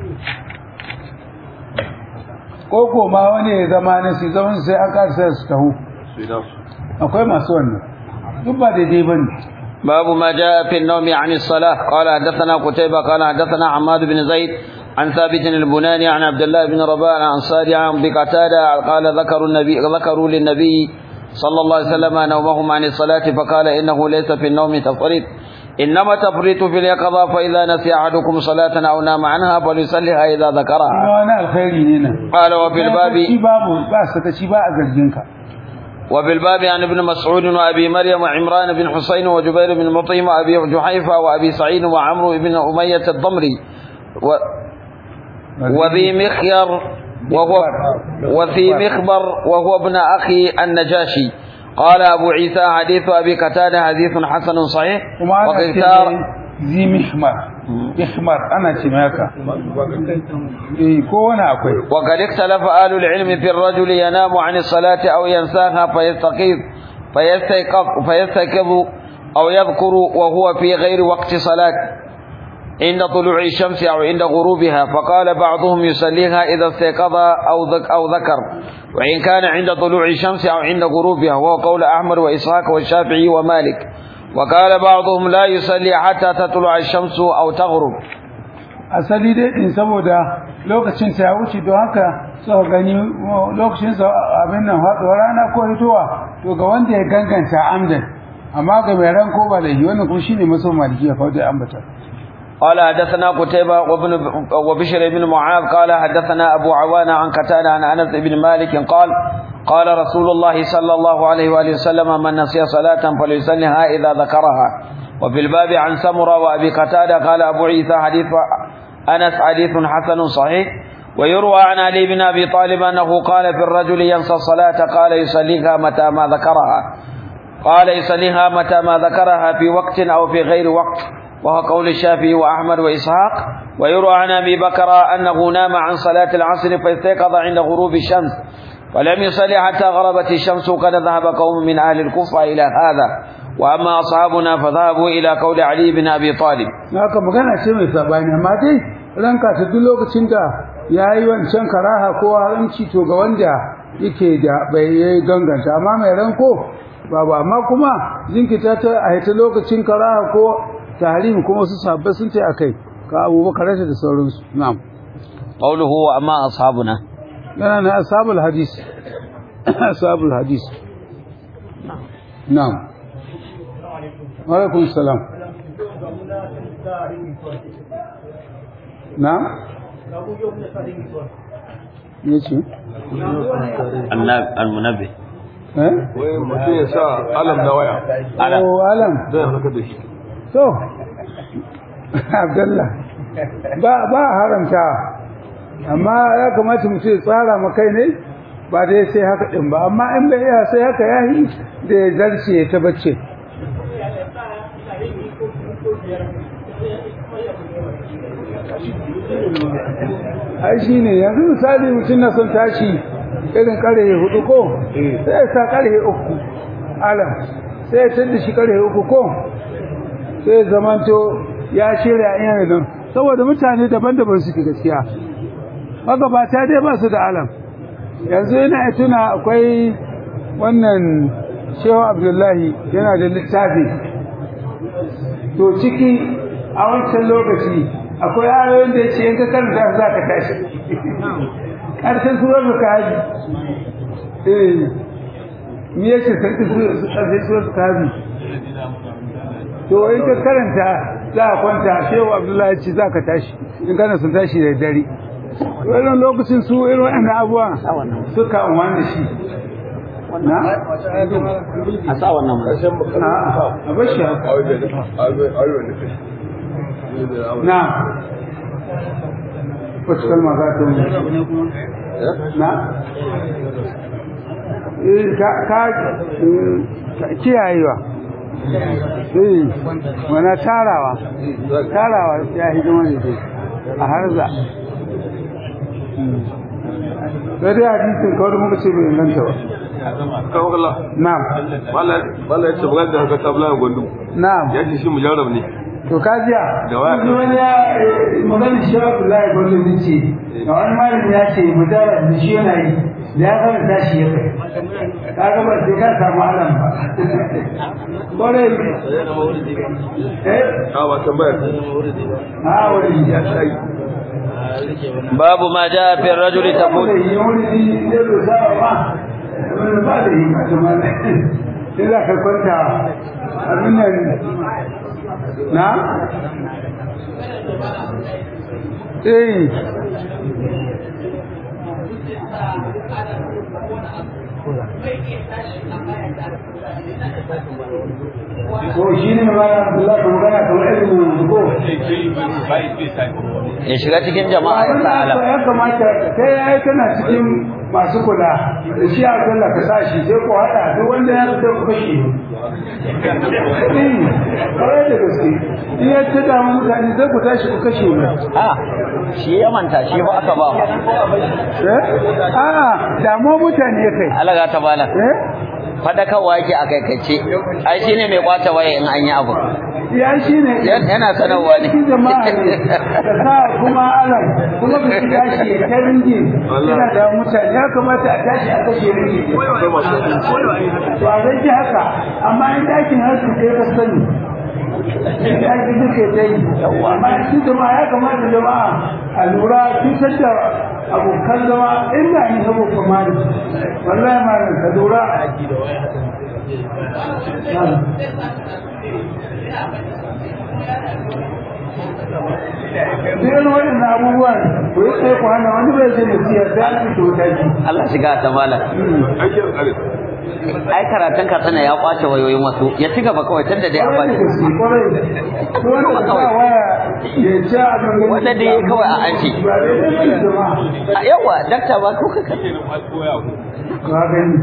ko ko ma wani ya zama na su zama sai an kasa su taho su yi nasu akwai masu wannan duk ba daidai ba ne باب ما جاء في النوم عن الصلاة قال حدثنا قتيبة قال حدثنا عماد بن زيد عن ثابت البناني عن عبد الله بن رباح عن صالح عن بقتادة قال ذكروا النبي ذكروا للنبي صلى الله عليه وسلم نومهم عن الصلاة فقال إنه ليس في النوم تفريط إنما تفريط في اليقظة فإذا نسي أحدكم صلاة أو نام عنها فليصليها إذا kuma ذكرها wani alkhairi ne nan قال وفي الباب shi babu ba sakaci ba a zargin ka وفي الباب عن ابن مسعود وابي مريم وعمران بن حسين وجبير بن مطعم وابي جحيفه وابي سعيد وعمرو بن اميه الضمري و وذي مخير وهو وفي مخبر وهو ابن اخي النجاشي قال ابو عيسى حديث ابي قتاده حديث حسن صحيح kuma ana ce واختار mai zi mihmar mihmar ana ce mai haka eh ko wani akwai وقد اختلف أهل العلم في الرجل ينام عن الصلاة أو ينساها فيستيقظ فيستيقظ فيستيقظ أو يذكر وهو في غير وقت صلاة عند طلوع الشمس أو عند غروبها فقال بعضهم يصليها إذا استيقظ أو ذك أو ذكر وإن كان عند طلوع الشمس أو عند غروبها وهو قول أحمد وإسحاق والشافعي ومالك وقال بعضهم لا يصلي حتى تطلع الشمس أو تغرب asali dai din saboda lokacin sa ya wuce don haka suka gani lokacin sa abin nan faɗuwar rana ko hitowa to ga wanda ya ganganta amdan amma ga mai ran ko ba da wannan kuma shine maso maliki ya faɗi ambata قال حدثنا قتيبة وابن وبشر بن معاذ قال حدثنا أبو عوانة عن قتادة عن أنس بن مالك قال قال رسول الله صلى الله عليه وآله وسلم من نسي صلاة فليصلها إذا ذكرها وفي الباب عن سمرة وأبي قتادة قال أبو عيسى حديث أنس حديث حسن صحيح ويروى عن علي بن أبي طالب أنه قال في الرجل ينسى الصلاة قال يصليها متى ما ذكرها قال يصليها متى ما ذكرها في وقت أو في غير وقت وهو قول الشافعي وأحمد وإسحاق ويروى عن أبي بكر أنه نام عن صلاة العصر فاستيقظ عند غروب الشمس ولم يصلي حتى غربت الشمس وقد ذهب قوم من أهل الكوفة إلى هذا وأما أصحابنا فذهبوا إلى قول علي بن أبي طالب haka magana ce mai sabani amma dai ranka ta duk lokacin da yayi wancan karaha ko haramci to ga wanda yake da bai yi ganganta amma mai ranko babu amma kuma jinkita ta a ta lokacin karaha ko tahrim kuma su sabbai sun ce akai ka abubakar da sauransu na'am قوله وأما أصحابنا yana na ashabul hadis ashabul hadis na'am wa alaikum salam na'am yace المنبه eh wai mutum ya sa alam na waya Alam. oh alam zai haka da shi to abdullah ba ba haramta amma ya kamata mutum ya tsara ma kai ne ba dai sai haka din ba amma in bai iya sai haka yayi da ya zarce ya ta bacci ai shi ne yanzu misali mutum na son tashi irin karhe hudu ko sai ya sa karhe uku alam sai ya tadda shi karhe uku ko sai ya zamanto ya shirya yana nan saboda mutane daban-daban suke gaskiya magabata dai ba su da alam yanzu yana ya tuna akwai wannan shehu abdullahi yana da littafi to ciki a wancan lokaci akwai ayoyin da ya ce yanka karanta za ka tashi ƙarshen surar da ka haji eh me yake sarki ƙarshen surar da ka haji to in ka karanta za a kwanta shehu abdullahi ce za ka tashi in kana sun tashi da dare wannan lokacin su irin wannan abuwa suka amfani da shi na a sa wannan ma na a bashi haka na wacce kalma za ta mu na Eh, ka ka eh, ka- kiyayewa eh wana tarawa tarawa ya hidima ne dai a harza sai dai hadisin kawai muka ce bai inganta ba kawo kala na'am bala ya ce bugar da haka tabla ya gwandu na'am ya ce shi mujarrab ne to kajiya Da waya. Yanzu wani ya magana shi Abdullahi Bello ne ce ga wani malami ya ce mutara da shi yana yi da ya karanta shi ya kai kaga ba sai ka samu alam ba kore eh a ba tambayar ha wani ya sai باب ما جاء في الرجل تقول wani wani da da sawa ba wani ba da yi kuma sai za ka kwanta abin nan na eh ko shi ne ma Abdullahi ka magana kamar irin ko ya shiga cikin jama'a ya sa alam ya kamata kai ya yi tana cikin masu kula da shi a kalla ka sa shi sai ku haɗa duk wanda ya fita ku kashe eh kawai da gaske in ya ta damu mutane sai ku tashi ku kashe mu a shi ya manta shi ba aka ba eh a'a damu mutane kai alaga ta bala eh fadakarwa yake a kaikace ai shine mai kwata waya in an yi abu ya shi ne yana sanarwa ne cikin jama'a ne da sa kuma alam kuma ba su tashi ya ta ringi yana da mutane ya kamata a tashi a kashe ringi akwai masu to a zai haka amma in dakin hasu kai ka sani in daki duka ta yi amma cikin jama'a ya kamata jama'a a lura cutar da abokan zama in na yi sabo kuma ne wallahi malam ka lura Duk waɗannan abubuwan ku yi tsaye ku hana wani bai zai musiya da ake to taki. Allah shiga ta bala aikin tsare ai karatun ka tsana ya kwace wayoyin wasu ya ci gaba kawai tunda dai an ba shi ko wanda ba waya ya ci a gangan wanda dai yayi kawai a anci ba dai dai ne jama'a a yawa dakta ba ko ka ka gani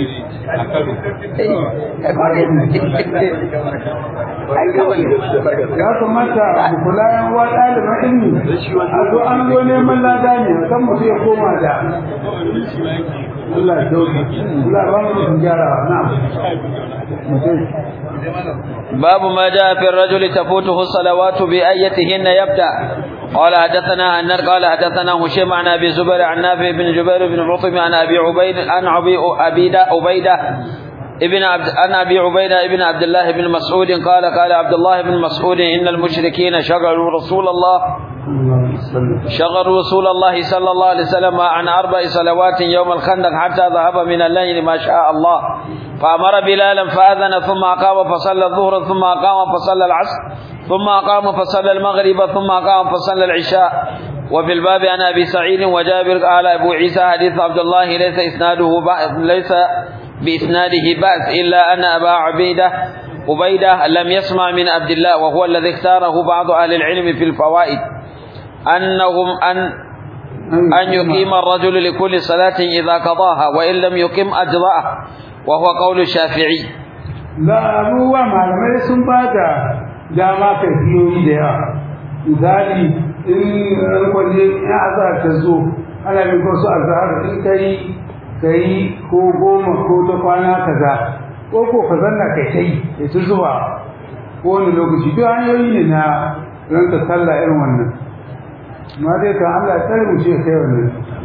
ai kawai ya kamata mu kula yan uwa ɗaliban ilimi a zo an zo neman lada ne kan mutum ya koma da Allah ya dauka Allah ba mu gyara na'am mutum باب ما جاء في الرجل تفوته الصلوات بأيتهن يبدأ قال حدثنا النر قال حدثنا هشيم عن ابي زبير عن نافع بن جبير بن عطم عن ابي عبيد عن ابي عبيده عبيده ابن عبد عن ابي عبيده ابن عبد الله بن مسعود قال قال عبد الله بن مسعود ان المشركين شغلوا رسول الله شغلوا رسول الله صلى الله عليه وسلم عن اربع صلوات يوم الخندق حتى ذهب من الليل ما شاء الله فامر بلالا فاذن ثم اقام فصلى الظهر ثم اقام فصلى العصر ثم اقام فصلى المغرب ثم اقام فصلى العشاء وفي الباب عن ابي سعيد وجابر قال ابو عيسى حديث عبد الله ليس اسناده بأس ليس باسناده باس الا ان ابا عبيده عبيده لم يسمع من عبد الله وهو الذي اختاره بعض اهل العلم في الفوائد انهم ان ان يقيم الرجل لكل صلاه اذا قضاها وان لم يقم اجزاه وهو قول الشافعي za abubuwa malamai sun ba da dama ka biyoyi da yawa misali in kwaje in azhar ta zo ana bin wasu azhar in ka yi ka yi ko goma ko ta kwana kaza ko ko ka zanna kai ta yi kai ta zuba ko wani lokaci duk hanyoyi ne na ranka sallah irin wannan amma dai kan Allah ya tsare mu ce kai wannan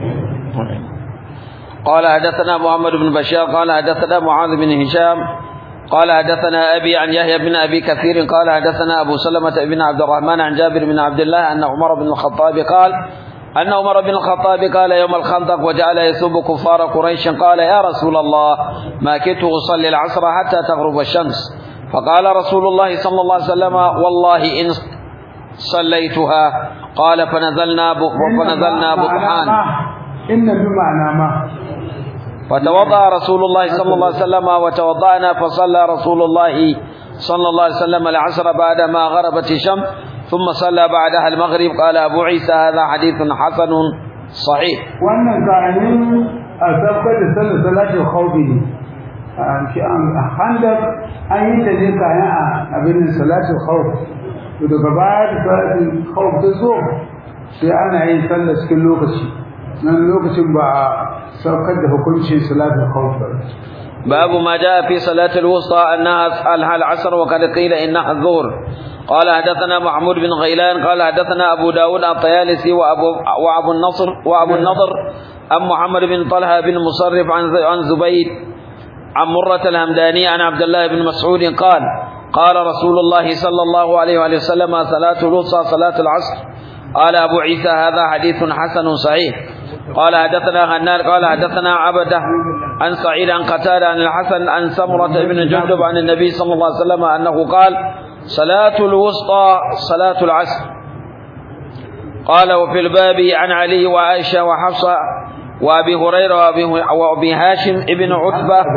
قال حدثنا محمد بن بشار قال حدثنا معاذ بن هشام قال حدثنا أبي عن يحيى بن أبي كثير قال حدثنا أبو سلمة بن عبد الرحمن عن جابر بن عبد الله أن عمر بن الخطاب قال أن عمر بن الخطاب قال يوم الخندق وجعل يسب كفار قريش قال يا رسول الله ما كنت أصلي العصر حتى تغرب الشمس فقال رسول الله صلى الله عليه وسلم والله إن صليتها قال فنزلنا فنزلنا بطحان إن بمعنى ما فتوضأ رسول الله صلى الله عليه وسلم وتوضأنا فصلى رسول الله صلى الله عليه وسلم العصر بعدما غربت الشمس ثم صلى بعدها المغرب قال أبو عيسى هذا حديث حسن صحيح wannan zanen a sabkar da sallar salatul khawfi ne a handar an yi ta ne kayan a abin da salatul khawf to daga baya da salatul khawf ta zo sai ana yin sallar cikin lokaci nan lokacin ba a saukar da hukuncin salatul khawf ba باب ما جاء في صلاة الوسطى أنها أفعلها العصر وقد قيل إنها الظهر قال حدثنا محمود بن غيلان قال حدثنا أبو داود الطيالسي وأبو, وأبو النصر وأبو النضر أم محمد بن طلحة بن مصرف عن عن زبيد عن مرة الهمداني عن عبد الله بن مسعود قال قال رسول الله صلى الله عليه وآله وسلم صلاة الوسطى صلاة العصر قال أبو عيسى هذا حديث حسن صحيح قال حدثنا غنار قال حدثنا عبده عن سعيد عن قتادة عن الحسن عن سمرة بن جندب عن النبي صلى الله عليه وسلم أنه قال صلاة الوسطى صلاة العصر قال وفي الباب عن علي وعائشة وحفصة وأبي هريرة وأبي, وأبي هاشم ابن عتبة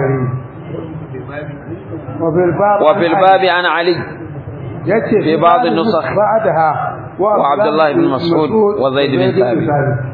وفي الباب وفي الباب عن علي yace في بعض النسخ بعدها وعبد الله بن مسعود وزيد بن ثابت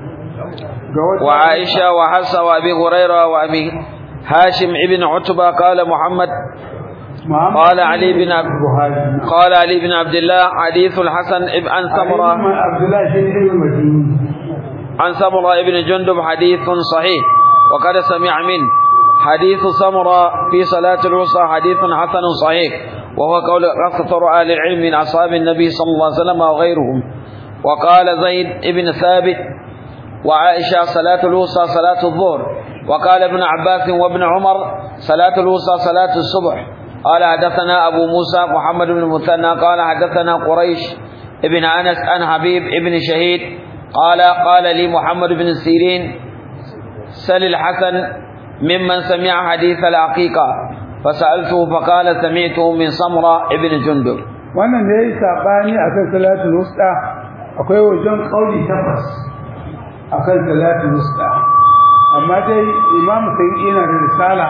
وعائشة وحفصة وأبي هريرة وأبي هاشم ابن عتبة قال محمد قال علي بن عبد قال علي بن عبد الله حديث الحسن عن سمرة عبد الله بن المديني عن سمرة ابن جندب حديث صحيح وقد سمع منه حديث سمرة في صلاة الوسطى حديث حسن صحيح وهو قول أكثر أهل العلم من أصحاب النبي صلى الله عليه وسلم وغيرهم وقال زيد ابن ثابت وعائشة صلاة الوسطى صلاة الظهر وقال ابن عباس وابن عمر صلاة الوسطى صلاة الصبح قال حدثنا أبو موسى محمد بن المثنى قال حدثنا قريش ابن أنس عن حبيب ابن شهيد قال قال لي محمد بن سيرين سل الحسن ممن سمع حديث العقيقة فسألته فقال سمعته من سمرة ابن جندب wannan da yayi sabani akan salatul wusta akwai wajen kauli tabbas akan salatul wusta amma dai imamu sai yana da risala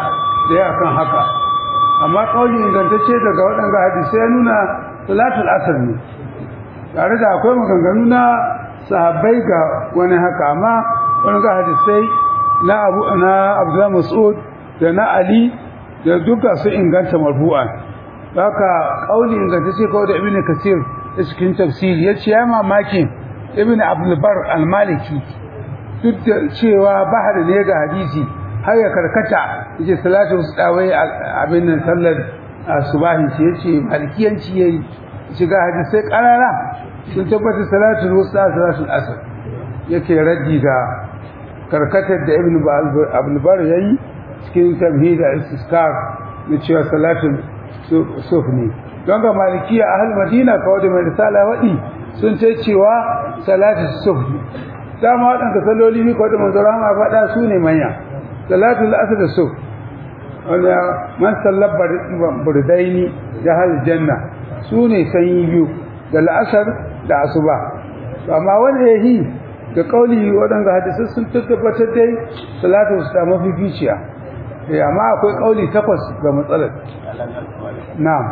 da ya kan haka amma kauli ingantacce daga waɗanda hadisai ya nuna salatul asr ne tare da akwai maganganu na sahabbai ga wani haka amma wani ga hadisai na abu na abdullah mas'ud da na ali da duka su inganta marfu'an haka kauli ingantacce kawai da ibnu kasir da cikin tafsiri yace ya mamaki ibnu abdul bar al-maliki duk da cewa bahar ne ga hadisi har ya karkata yace salatu dawai abin nan sallar subahi ce yace malikiyanci yayi shiga hadisai karara sun tabbata salatu wusta salatu asr yake raddi ga karkatar da ibnu abdul bar yayi cikin tamhid al-istiskar na cewa salatul suf ne don ga malikiya ahal madina kawai da mai risala waɗi sun ce cewa salatul suf ne dama waɗanda saloli ne kawai da manzara ma faɗa su ne manya salatul asr da suf wanda man sallar burdaini jahal janna su ne sanyi biyu da la'asar da asuba amma wanda ya yi da kauli waɗanda hadisai sun tabbatar dai salatu su ta mafificiya eh amma akwai kauli takwas ga matsalar na'am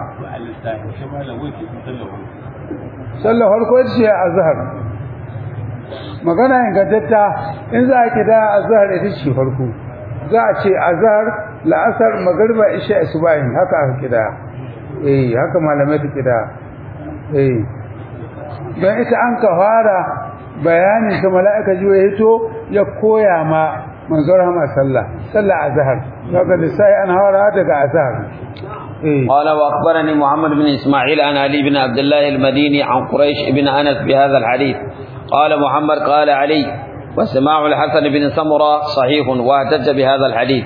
sallar farko ita ce azhar magana ingantatta in za a kida azhar ita ce farko za a ce azhar la'asar magriba isha asubahin haka aka kida eh haka malamai ta kida eh don ita an ka fara bayanin ta mala'ika jiwa ya hito ya koya ma manzon rahama sallah sallah azhar kaga da sai an hawara daga azhar قال واخبرني محمد بن اسماعيل عن علي بن عبد الله المديني عن قريش بن انس بهذا الحديث قال محمد قال علي وسماع الحسن بن سمره صحيح واحتج بهذا الحديث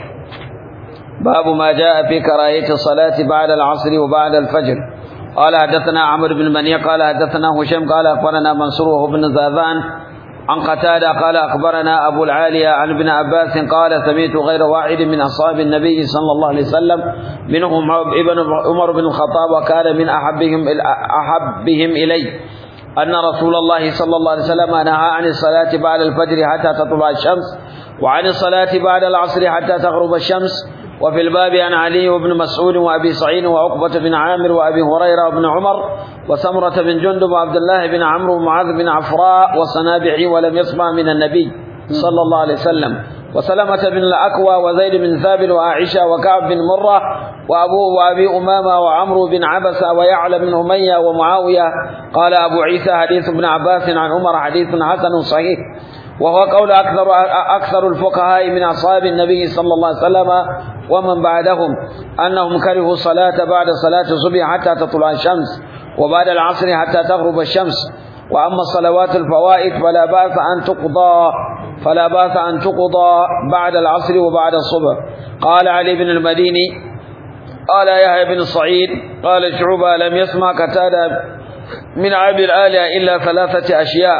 باب ما جاء في كراهيه الصلاه بعد العصر وبعد الفجر قال حدثنا عمرو بن مني قال حدثنا هشام قال اخبرنا منصور بن زاذان عن قتادة قال أخبرنا أبو العالية عن ابن عباس قال سمعت غير واحد من أصحاب النبي صلى الله عليه وسلم منهم ابن عمر بن الخطاب وكان من أحبهم أحبهم إلي أن رسول الله صلى الله عليه وسلم نهى عن الصلاة بعد الفجر حتى تطلع الشمس وعن الصلاة بعد العصر حتى تغرب الشمس وفي الباب عن علي وابن مسعود وابي سعيد وعقبة بن عامر وابي هريرة وابن عمر وسمرة بن جندب وعبد الله بن عمرو ومعاذ بن عفراء والصنابعي ولم يسمع من النبي صلى الله عليه وسلم وسلمة بن الأكوى وزيد بن ثابت وعائشة وكعب بن مرة وأبوه وأبي أمامة وعمرو بن عبسة ويعلى بن أمية ومعاوية قال أبو عيسى حديث ابن عباس عن عمر حديث حسن صحيح وهو قول أكثر أكثر الفقهاء من أصحاب النبي صلى الله عليه وسلم ومن بعدهم أنهم كرهوا الصلاة بعد صلاة الصبح حتى تطلع الشمس وبعد العصر حتى تغرب الشمس وأما الصلوات الفوائد فلا بأس أن تقضى فلا بأس أن تقضى بعد العصر وبعد الصبح قال علي بن المديني قال يحيى بن سعيد قال شعبة لم يسمع قتادة من عبد الآلهة إلا ثلاثة أشياء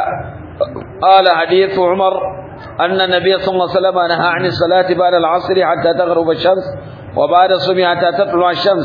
قال حديث عمر أن النبي صلى الله عليه وسلم نهى عن الصلاة بعد العصر حتى تغرب الشمس وبعد الصبح حتى تطلع الشمس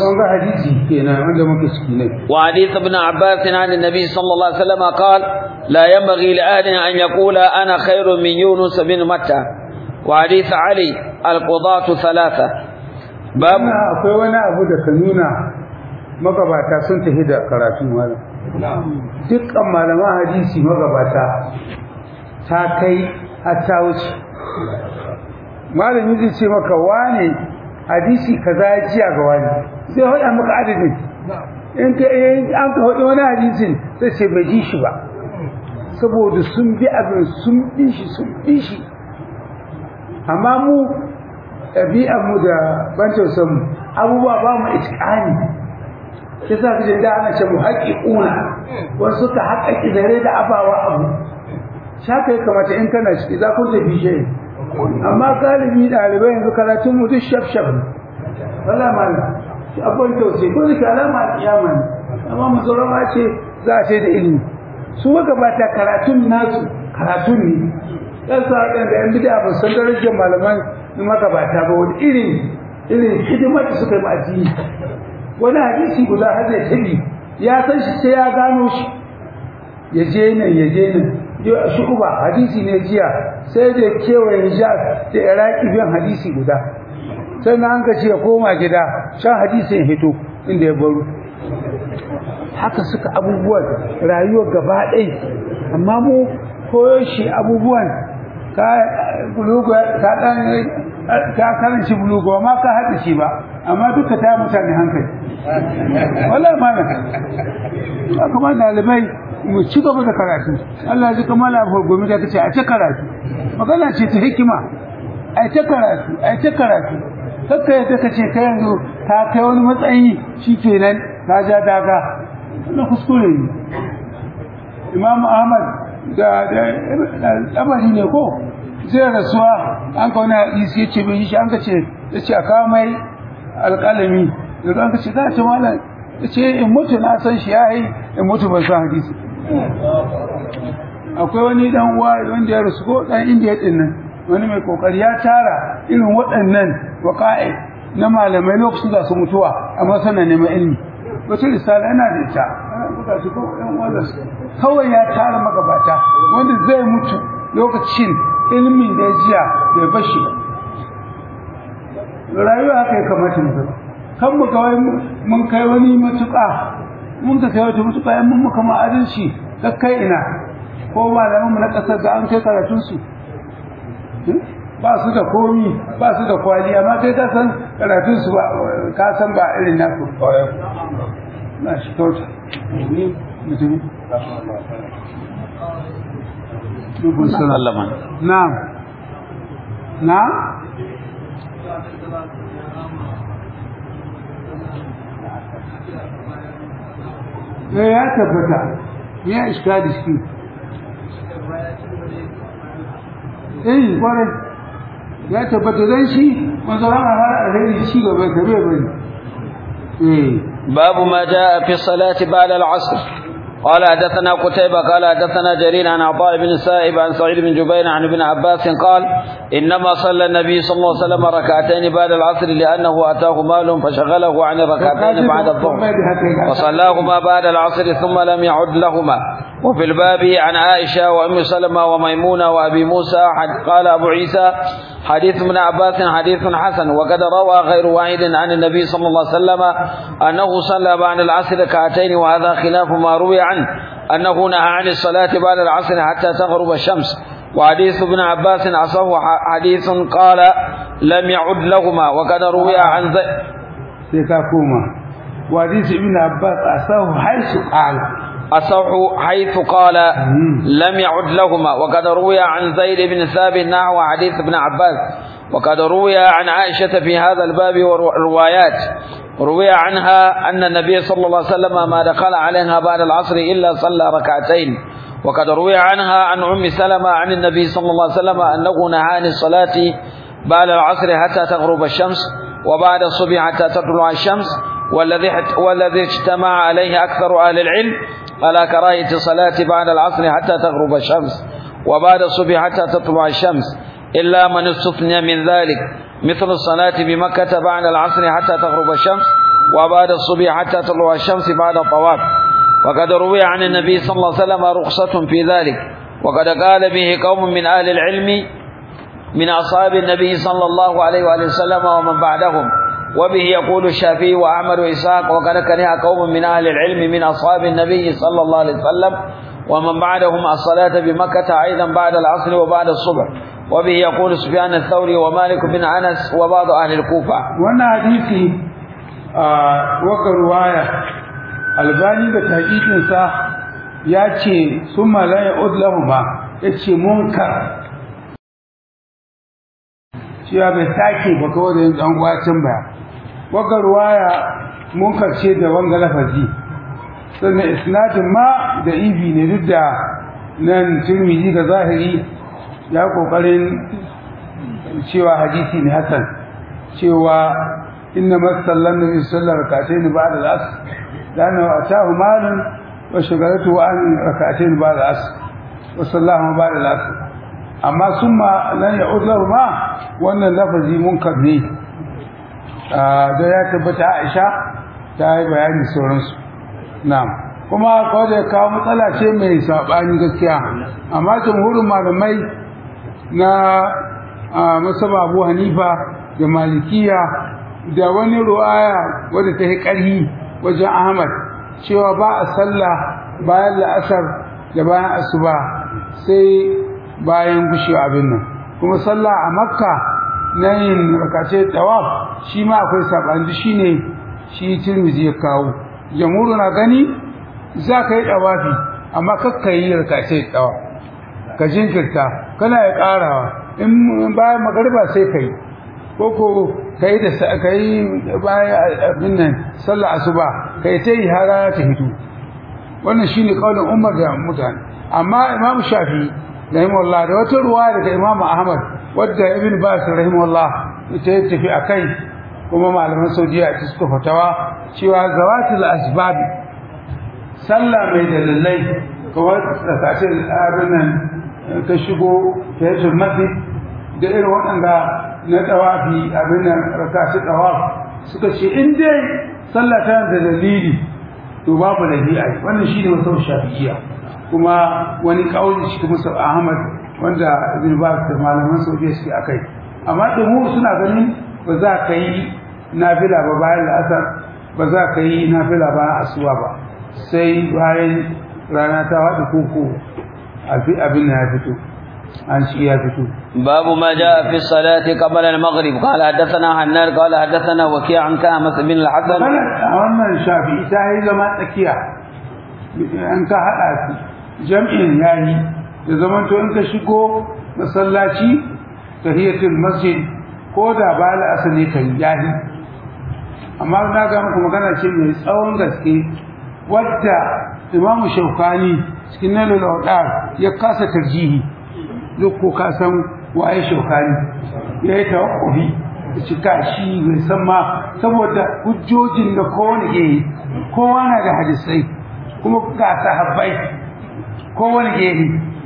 وحديث ابن عباس عن النبي صلى الله عليه وسلم قال لا ينبغي لأحد أن يقول أنا خير من يونس بن متى وحديث علي القضاة ثلاثة باب akwai wani abu da ka nuna magabata sun tafi da karatun wani dukkan malaman hadisi magabata ta kai a ta wuce malami zai ce maka wane hadisi kaza ya jiya ga wani zai haɗa maka adadin in ka an ka haɗa wani hadisin sai ce bai ji shi ba saboda sun bi abin sun bi shi sun bi shi amma mu ɗabi'armu da ban tausanmu abubuwa ba mu itikani shi sa kaje da ana ce mu haƙiƙuna wasu suka haƙaƙi dare da abawa abu shaka ya kamata in kana ciki za ku tafi shi amma galibi ɗalibai yanzu karatun mu duk shaf shaf wala mala shi abin tausayi ko da alama a kiyama ne amma musulama ce za a ce da ilimi su magabata karatun nasu karatun ne yan sa da yan bid'a ba san darajar malaman magabata ba wani irin irin hidimar da suka yi addini wani hadisi guda har zai tabi ya san shi sai ya gano shi ya je nan ya je nan shu'uba hadisi ne jiya sai da kewaye hijaz da iraki biyan hadisi guda sannan an ka ce ya koma gida shan hadisin ya hito inda ya baro haka suka abubuwan rayuwar gaba ɗaya amma mu koyo shi abubuwan ka bulugo ka dan ka karanci bulugo ma ka hada shi ba amma duka ta mutane hankali wallahi malam kuma dalibai mu ci gaba da karatu Allah ya ji kamar abu gomi da kace a ta karatu magana ce ta hikima ai ta karatu ai ta karatu kakka yadda kace kai yanzu ka kai wani matsayi shikenan ka ja daga wannan kuskure ne Imam Ahmad da abari ne ko sai rasuwa an ka wani hadisi ya ce bai shi an ka ce ya ce a kawo mai alƙalami da an ka ce za ta malam ya ce in mutu na san shi ya yi in mutu ban san hadisi akwai wani dan uwa wanda ya rasu ko dan indiya din nan wani mai kokari ya tara irin waɗannan waƙa'i na malamai lokacin da su mutuwa amma sana neman ilimi wata risala yana da ita buga shi ko ɗan uwan kawai ya tara magabata wanda zai mutu lokacin ilimin da ya jiya bai bashi rayuwa haka ya kamata mu ga kan mu kawai mun kai wani matuƙa mun ka kai wata matuƙa yan mun muka ma adalci kai ina ko malaman mu na ƙasar da an kai karatun su ba su da komi ba su da kwali amma kai ka san karatun su ba ka san ba irin naku na shi kauta ni mutum sallama na'am na'am eh ya tabbata ya iskali shi eh kwarai ya tabbata dan shi manzara har alheri shi gaba da bai bane eh باب ما جاء في الصلاة بعد العصر قال حدثنا قتيبة قال حدثنا جرير عن عطاء بن سائب عن سعيد بن جبير عن ابن عباس قال إنما صلى النبي صلى الله عليه وسلم ركعتين بعد العصر لأنه أتاه مال فشغله عن الركعتين بعد الظهر وصلاهما بعد العصر ثم لم يعد لهما وفي الباب عن عائشة وأم سلمة وميمونة وأبي موسى قال أبو عيسى حديث ابن عباس حديث حسن وقد روى غير واحد عن النبي صلى الله عليه وسلم أنه صلى بعد العصر ركعتين وهذا خلاف ما روي عنه أنه نهى عن الصلاة بعد العصر حتى تغرب الشمس وحديث ابن عباس أصح حديث قال لم يعد لهما وقد روي عن ذي سيكاكوما وحديث ابن عباس أصح حيث قال أصح حيث قال لم يعد لهما وقد روي عن زيد بن ثابت نحو حديث ابن عباس وقد روي عن عائشة في هذا الباب وروايات روي عنها أن النبي صلى الله عليه وسلم ما دخل عليها بعد العصر إلا صلى ركعتين وقد روي عنها عن أم سلمة عن النبي صلى الله عليه وسلم أنه نهى عن الصلاة بعد العصر حتى تغرب الشمس وبعد الصبح حتى تطلع الشمس والذي والذي اجتمع عليه أكثر أهل العلم على كراهية الصلاة بعد العصر حتى تغرب الشمس وبعد الصبح حتى تطلع الشمس إلا من استثنى من ذلك مثل الصلاة بمكة بعد العصر حتى تغرب الشمس وبعد الصبح حتى تطلع الشمس بعد الطواف وقد روي عن النبي صلى الله عليه وسلم رخصة في ذلك وقد قال به قوم من أهل العلم من أصحاب النبي صلى الله عليه وآله وسلم ومن بعدهم وبه يقول الشافعي وأحمد وإسحاق وقد كره قوم من أهل العلم من أصحاب النبي صلى الله عليه وسلم ومن بعدهم الصلاة بمكة أيضا بعد العصر وبعد الصبح وبه يقول سفيان الثوري ومالك بن أنس وبعض أهل الكوفة وانا حديثي آه وقع رواية الباني بتحقيق صح ياتي ثم لا يعود لهما ياتي منكر cewa bai sake ba kawai da yin ɗan gwacin ba waka ruwaya mun karshe da wanga lafazi sannan isnadin ma da ibi ne duk da nan turmiji ga zahiri ya kokarin cewa hadisi ne hasan cewa inna masallan nabi sallallahu alaihi wasallam ba'da al-asr lana atahu malun wa shagalatu an rak'atayn ba'da al-asr wa sallahu ba'da al-asr amma summa lan ya'ud lahu ma wannan lafazi munkar ne da ya tabbata Aisha ta yi bayani sauransu na'am kuma kawai da kawo matsala ce mai sabani gaskiya amma jamhurin malamai na masaba Abu Hanifa da malikiya da wani ruwaya wadda ta yi ƙarhi wajen ahmad cewa ba a sallah bayan la'asar da bayan asuba sai bayan gushewa abin nan kuma sallah a makka na yin rakace tawaf shi ma akwai saɓani shi ne shi tirmizi ya kawo jamhuru na gani za ka yi ɗawafi amma kakka yi rakace tawaf ka jinkirta kana ya ƙarawa in bayan magariba sai ka yi ko ko ka yi da ka yi bayan abin nan sallah asuba ka yi ta yi har rana ta hito wannan shine kaulin Umar da mutane amma Imam Shafi rahimahullah da wata ruwa daga Imam Ahmad wadda Ibn Bas rahimahullah ita ya tafi akai kuma malaman Saudiya ta suka fatawa cewa zawatul asbab sallah mai dalilai kawai tsakace abin nan ka shigo ta yi masjid da irin waɗanda na tawafi abin nan rakashi tawaf suka ce in dai sallah tana da dalili to babu da bi'a wannan shine wasu shafi'iyya kuma wani kauli shi kuma sau Ahmad wanda Ibn Baz da malaman Saudiya suke akai amma da mu suna ganin ba za ka yi nafila ba bayan la'asar ba za ka yi nafila bayan asuwa ba sai bayan rana ta wada koko abin ya fito an shi ya fito باب ما جاء في الصلاة قبل المغرب قال حدثنا حنان قال حدثنا وكيع عن كامس بن الحسن wannan shafi'i ta yi zama tsakiya an ka haɗa su jam'in yayi da zaman to in ka shigo masallaci tahiyatul masjid ko da ba la asali kan yayi amma na ga muku magana ce mai tsawon gaske wadda imamu shaukani cikin nalul awdar ya kasa tarjihi duk ko ka san waye shaukani ya yi tawakkufi da cika shi bai san ma saboda hujjojin da kowane ke yi kowa na da hadisai kuma ga sahabbai kowane ke yi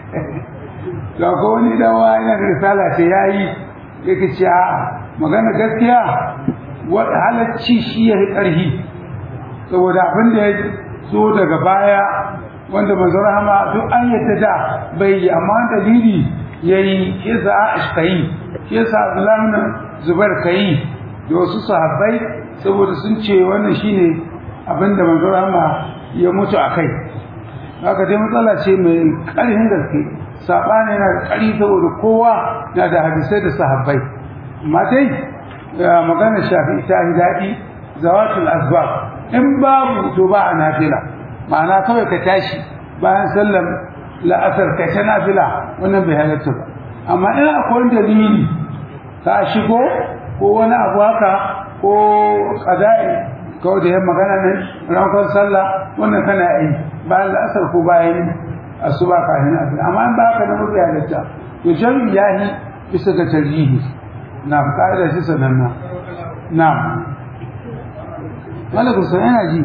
ga kowane dan wani da risala ce ya yi yake ce a magana gaskiya wata halacci shi ya yi ƙarfi saboda abin da ya zo daga baya wanda manzo rahama duk an yadda da bai yi amma dalili yayi shi yasa Aisha kai shi yasa Abdullah ibn Zubair kai da wasu sahabbai saboda sun ce wannan shine abinda manzo rahama ya mutu akai haka dai matsala ce mai ƙarfin gaske sabani yana da ƙari saboda kowa na da hadisai da sahabbai amma dai magana shafi ta daɗi zawatul asbab in babu to ba a nafila ma'ana kawai ka tashi bayan sallar la'asar ka ta nafila wannan bai halatta ba amma in akwai dalili ka shigo ko wani abu haka ko qada'i kawai da yan magana nan rankon sallah wannan kana yi bayan la'asar ko bayan asuba kafin abin amma in ba haka na mafi halatta to jami'i yahi bisa ga tarjihi na ka'ida shi sananna na malakun sun yana ji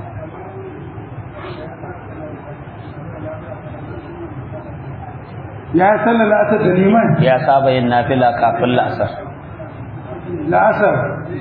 ya sallar la'asar da liman ya saba yin nafila kafin la'asar la'asar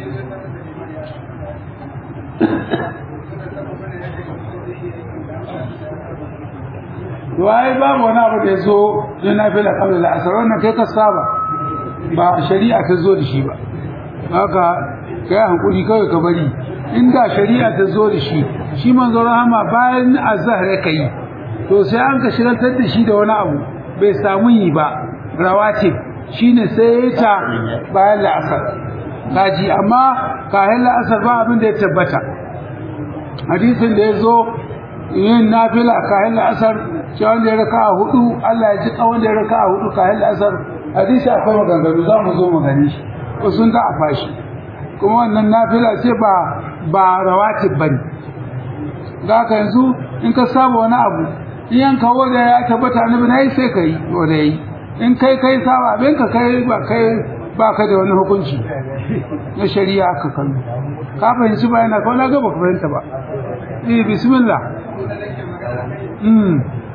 to ai babu wani abu da ya zo na nafila kafin la'asar wannan kai ka saba ba shari'a ta zo da shi ba haka kai hankuli kawai ka bari inda shari'a ta zo da shi shi manzo rahama bayan azhar ya kai to sai an ka shirantar da shi da wani abu bai samu yi ba rawatib shine sai ya ta bayan la'asar kaji amma kayan la'asar ba abin da ya tabbata hadisin da ya zo yin nafila kayan la'asar shi wanda ya raka a hudu Allah ya ji wanda ya raka a hudu kayan la'asar hadisi akwai maganganu za mu zo mu gani shi ko sun da a fashi kuma wannan nafila ce ba ba rawatib bane za ka yanzu in ka saba wani abu in yanka wanda ya tabbata annabi nayi sai kai wanda yayi in kai kai saba abin ka kai ba kai ba ka da wani hukunci na shari'a ka kallo ka fahimci ba yana kawai na ga baka fahimta ba eh bismillah mm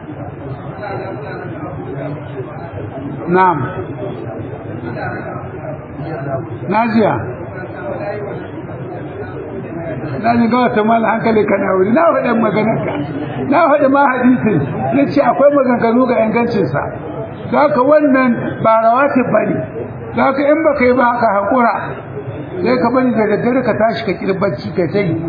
na'am najiya na ji ga wata mala hankali ka na wuri na faɗin maganarka na faɗi ma hadisin na ce akwai maganganu ga ingancinsa za ka wannan ba rawatib ba ne za ka in baka yi ba ka haƙura sai ka bari da daddare ka tashi ka kirbanci ka ta yi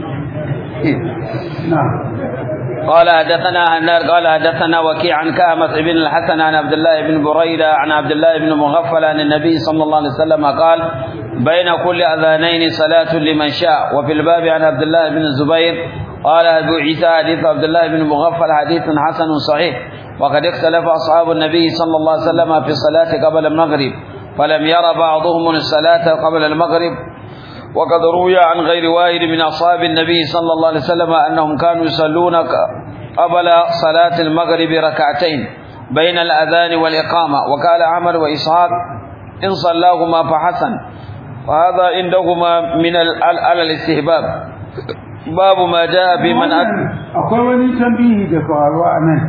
na قال حدثنا هنار قال حدثنا وكيع عن كامس بن الحسن عن عبد الله بن بريدة عن عبد الله بن مغفل عن النبي صلى الله عليه وسلم قال بين كل أذانين صلاة لمن شاء وفي الباب عن عبد الله بن الزبير قال أبو عيسى حديث عبد الله بن مغفل حديث حسن صحيح وقد اختلف أصحاب النبي صلى الله عليه وسلم في الصلاة قبل المغرب فلم ير بعضهم الصلاة قبل المغرب وقد روي عن غير واحد من أصحاب النبي صلى الله عليه وسلم أنهم كانوا يصلون قبل صلاة المغرب ركعتين بين الأذان والإقامة وقال عمر وإسحاق إن صلاهما فحسن وهذا عندهما من على الاستهباب باب ما جاء في من akwai wani tambihi da faruwa a nan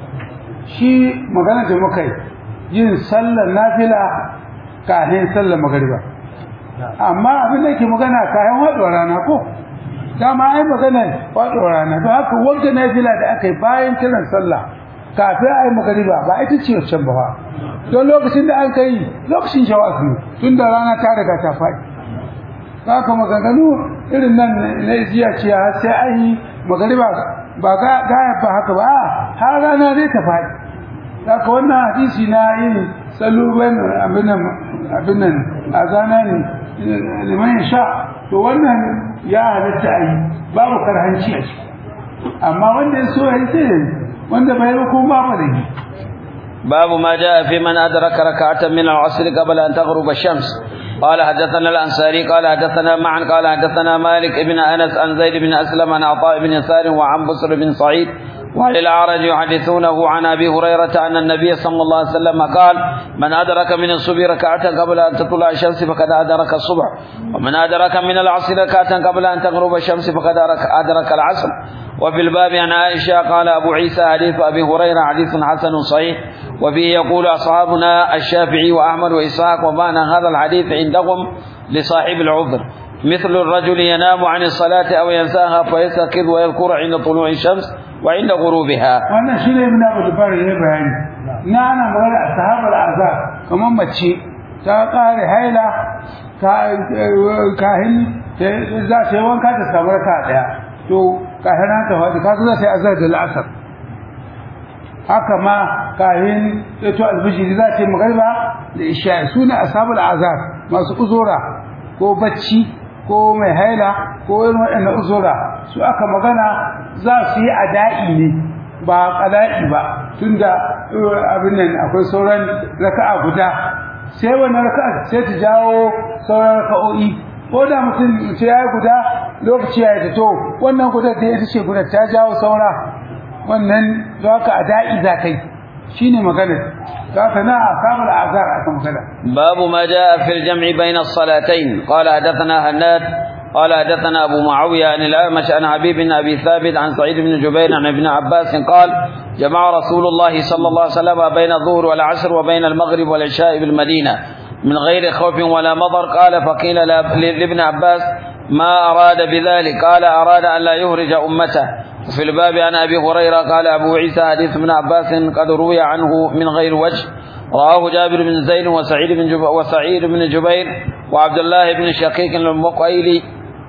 shi magana da muka yi yin sallar nafila kafin sallar magariba amma abin da ke magana kayan waɗuwar rana ko dama ai magana waɗuwar rana don haka wanda nafila da aka yi bayan kiran sallah kafin a yi magariba ba ita ce wancan ba don lokacin da an kai lokacin shawaz ne tun da rana ta riga ta faɗi haka maganganu irin nan na jiya ce har sai an yi magariba ba ga ba haka ba har rana zai ta faɗi haka wannan hadisi na yin saluban abin nan a zana ne liman sha to wannan ya halitta a yi babu karhanci a ciki amma wanda ya so ya yi sai wanda bai yi ko babu da yi باب ما جاء في من أدرك ركعة من العصر قبل أن تغرب الشمس قال حدثنا الأنصاري قال حدثنا معا قال حدثنا مالك بن أنس عن زيد بن أسلم عن عطاء بن يسار وعن بصر بن سعيد وعن الأعرج يحدثونه عن أبي هريرة أن النبي صلى الله عليه وسلم قال من أدرك من الصبح ركعة قبل أن تطلع الشمس فقد أدرك الصبح ومن أدرك من العصر ركعة قبل أن تغرب الشمس فقد أدرك العصر وفي الباب عن عائشة قال أبو عيسى حديث أبي هريرة حديث حسن صحيح وفيه يقول أصحابنا الشافعي وأحمد وإسحاق ومعنى هذا الحديث عندهم لصاحب العذر مثل الرجل ينام عن الصلاة أو ينساها فيستيقظ ويذكر عند طلوع الشمس وعند غروبها wannan shi ne ibn Abu Bakar ya bayani na ana magana a sahabar azab kamar mace ta kare haila ta kahin za ta yi wanka ta samu raka daya to kahin ta faɗi ka za ta yi azar da la'asar haka ma kahin to albijiri za ta yi magariba da isha su ne ashabul azab masu uzura ko bacci ko mai haila ko irin waɗannan uzura su aka magana za su yi ada'i ne ba ƙada'i ba tunda abin nan akwai sauran raka'a guda sai wannan raka'a sai ta jawo sauran raka'o'i ko da mutum ce ya yi guda lokaci ya yi to wannan guda da ita ce guda ta jawo saura wannan za ka ada'i za kai shine maganar ذاك نا أصحاب الأعذار أكم كذا باب ما جاء في الجمع بين الصلاتين قال حدثنا هناد قال حدثنا أبو معاوية عن الأعمش عن حبيب بن أبي ثابت عن سعيد بن جبير عن ابن عباس قال جمع رسول الله صلى الله عليه وسلم بين الظهر والعصر وبين المغرب والعشاء بالمدينة من غير خوف ولا مضر قال فقيل لابن عباس ما أراد بذلك قال أراد أن لا يهرج أمته وفي الباب عن أبي هريرة قال أبو عيسى حديث ابن عباس قد روي عنه من غير وجه رواه جابر بن زيد وسعيد بن جبير وسعيد بن جبير وعبد الله بن شقيق المقيلي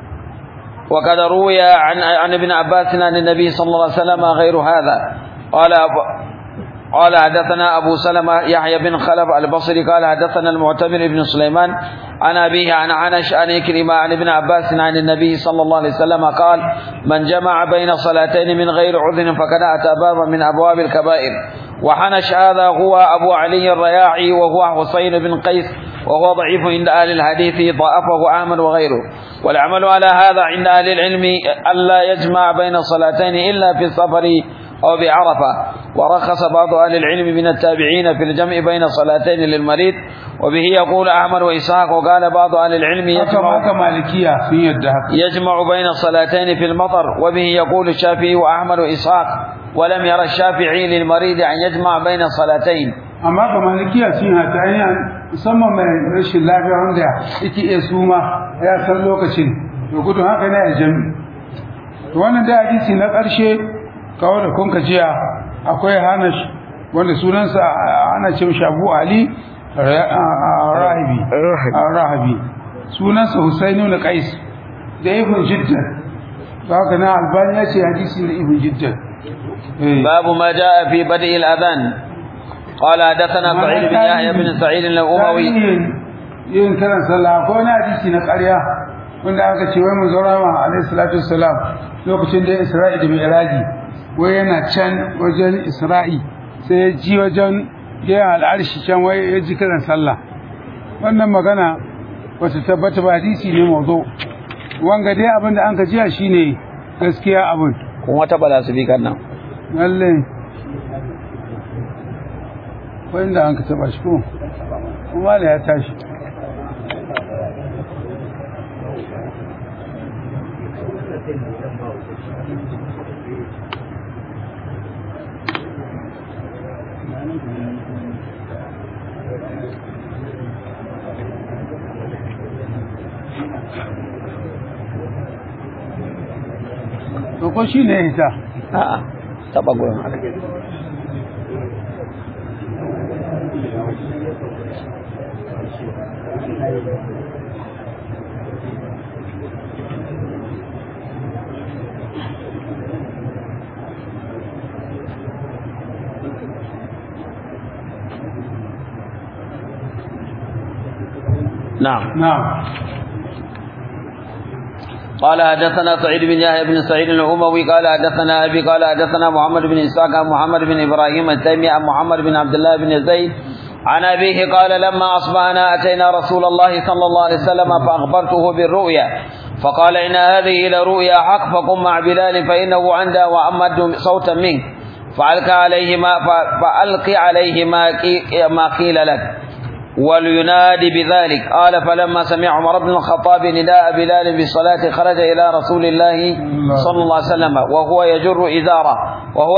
وقد روي عن عن ابن عباس عن النبي صلى الله عليه وسلم غير هذا قال أبو قال حدثنا أبو سلمة يحيى بن خلف البصري قال حدثنا المعتمر بن سليمان عن أبيه عن عنش عن إكرمة عن ابن عباس عن النبي صلى الله عليه وسلم قال من جمع بين صلاتين من غير عذر فقد أتى بابا من أبواب الكبائر وحنش هذا هو أبو علي الرياعي وهو حسين بن قيس وهو ضعيف عند أهل الحديث ضعفه أحمد وغيره والعمل على هذا عند أهل العلم ألا يجمع بين صلاتين إلا في السفر أو بعرفة ورخص بعض أهل العلم من التابعين في الجمع بين صلاتين للمريض وبه يقول أحمد وإسحاق وقال بعض أهل العلم يجمع haka malikiya sun yadda haka يجمع بين الصلاتين في المطر وبه يقول الشافعي وأحمد وإسحاق ولم يرى الشافعي للمريض أن يجمع بين الصلاتين amma ga malikiya sun yi ta hanyar musamman mai rashin lafiya wanda yake iya suma ya san lokacin to gudun haka ne a jami to wannan da hadisi na ƙarshe kawo da kun jiya akwai hanash wanda sunansa ana ce mishi abu ali rahibi rahibi sunansa Husainu ibn Qais da ibn Jiddan haka na Albani ya ce hadisi da ibn Jiddan باب ما جاء في بدء الأذان قال حدثنا سعيد بن يحيى بن سعيد الأموي yin kiran sallah ko na hadisi na ƙarya wanda aka ce wai manzo rama alaihi salatu wassalam lokacin da Isra'i da Mi'raji wai yana can wajen Isra'i sai ya ji wajen ya al'arshi can wai ya ji kiran sallah wannan magana wata tabbata ba hadisi ne mazo wanga dai abin da an ka jiya shine gaskiya abin kun wata bala su bi kan nan lalle wanda an ka taba shi ko kuma da ya tashi ko shi ne ita a'a taba gurin نعم نعم قال حدثنا سعيد بن يحيى بن سعيد الأموي قال حدثنا أبي قال حدثنا محمد بن إسحاق عن محمد بن إبراهيم التيمي عن محمد بن عبد الله بن زيد عن أبيه قال لما أصبحنا أتينا رسول الله صلى الله عليه وسلم فأخبرته بالرؤيا فقال إن هذه لرؤيا حق فقم مع بلال فإنه عندها وأمد صوتا منك فألقى عليه ما فألقي عليه ما ما قيل لك ولينادي بذلك قال فلما سمع عمر بن الخطاب نداء بلال بالصلاة خرج إلى رسول الله صلى الله عليه وسلم وهو يجر إزاره وهو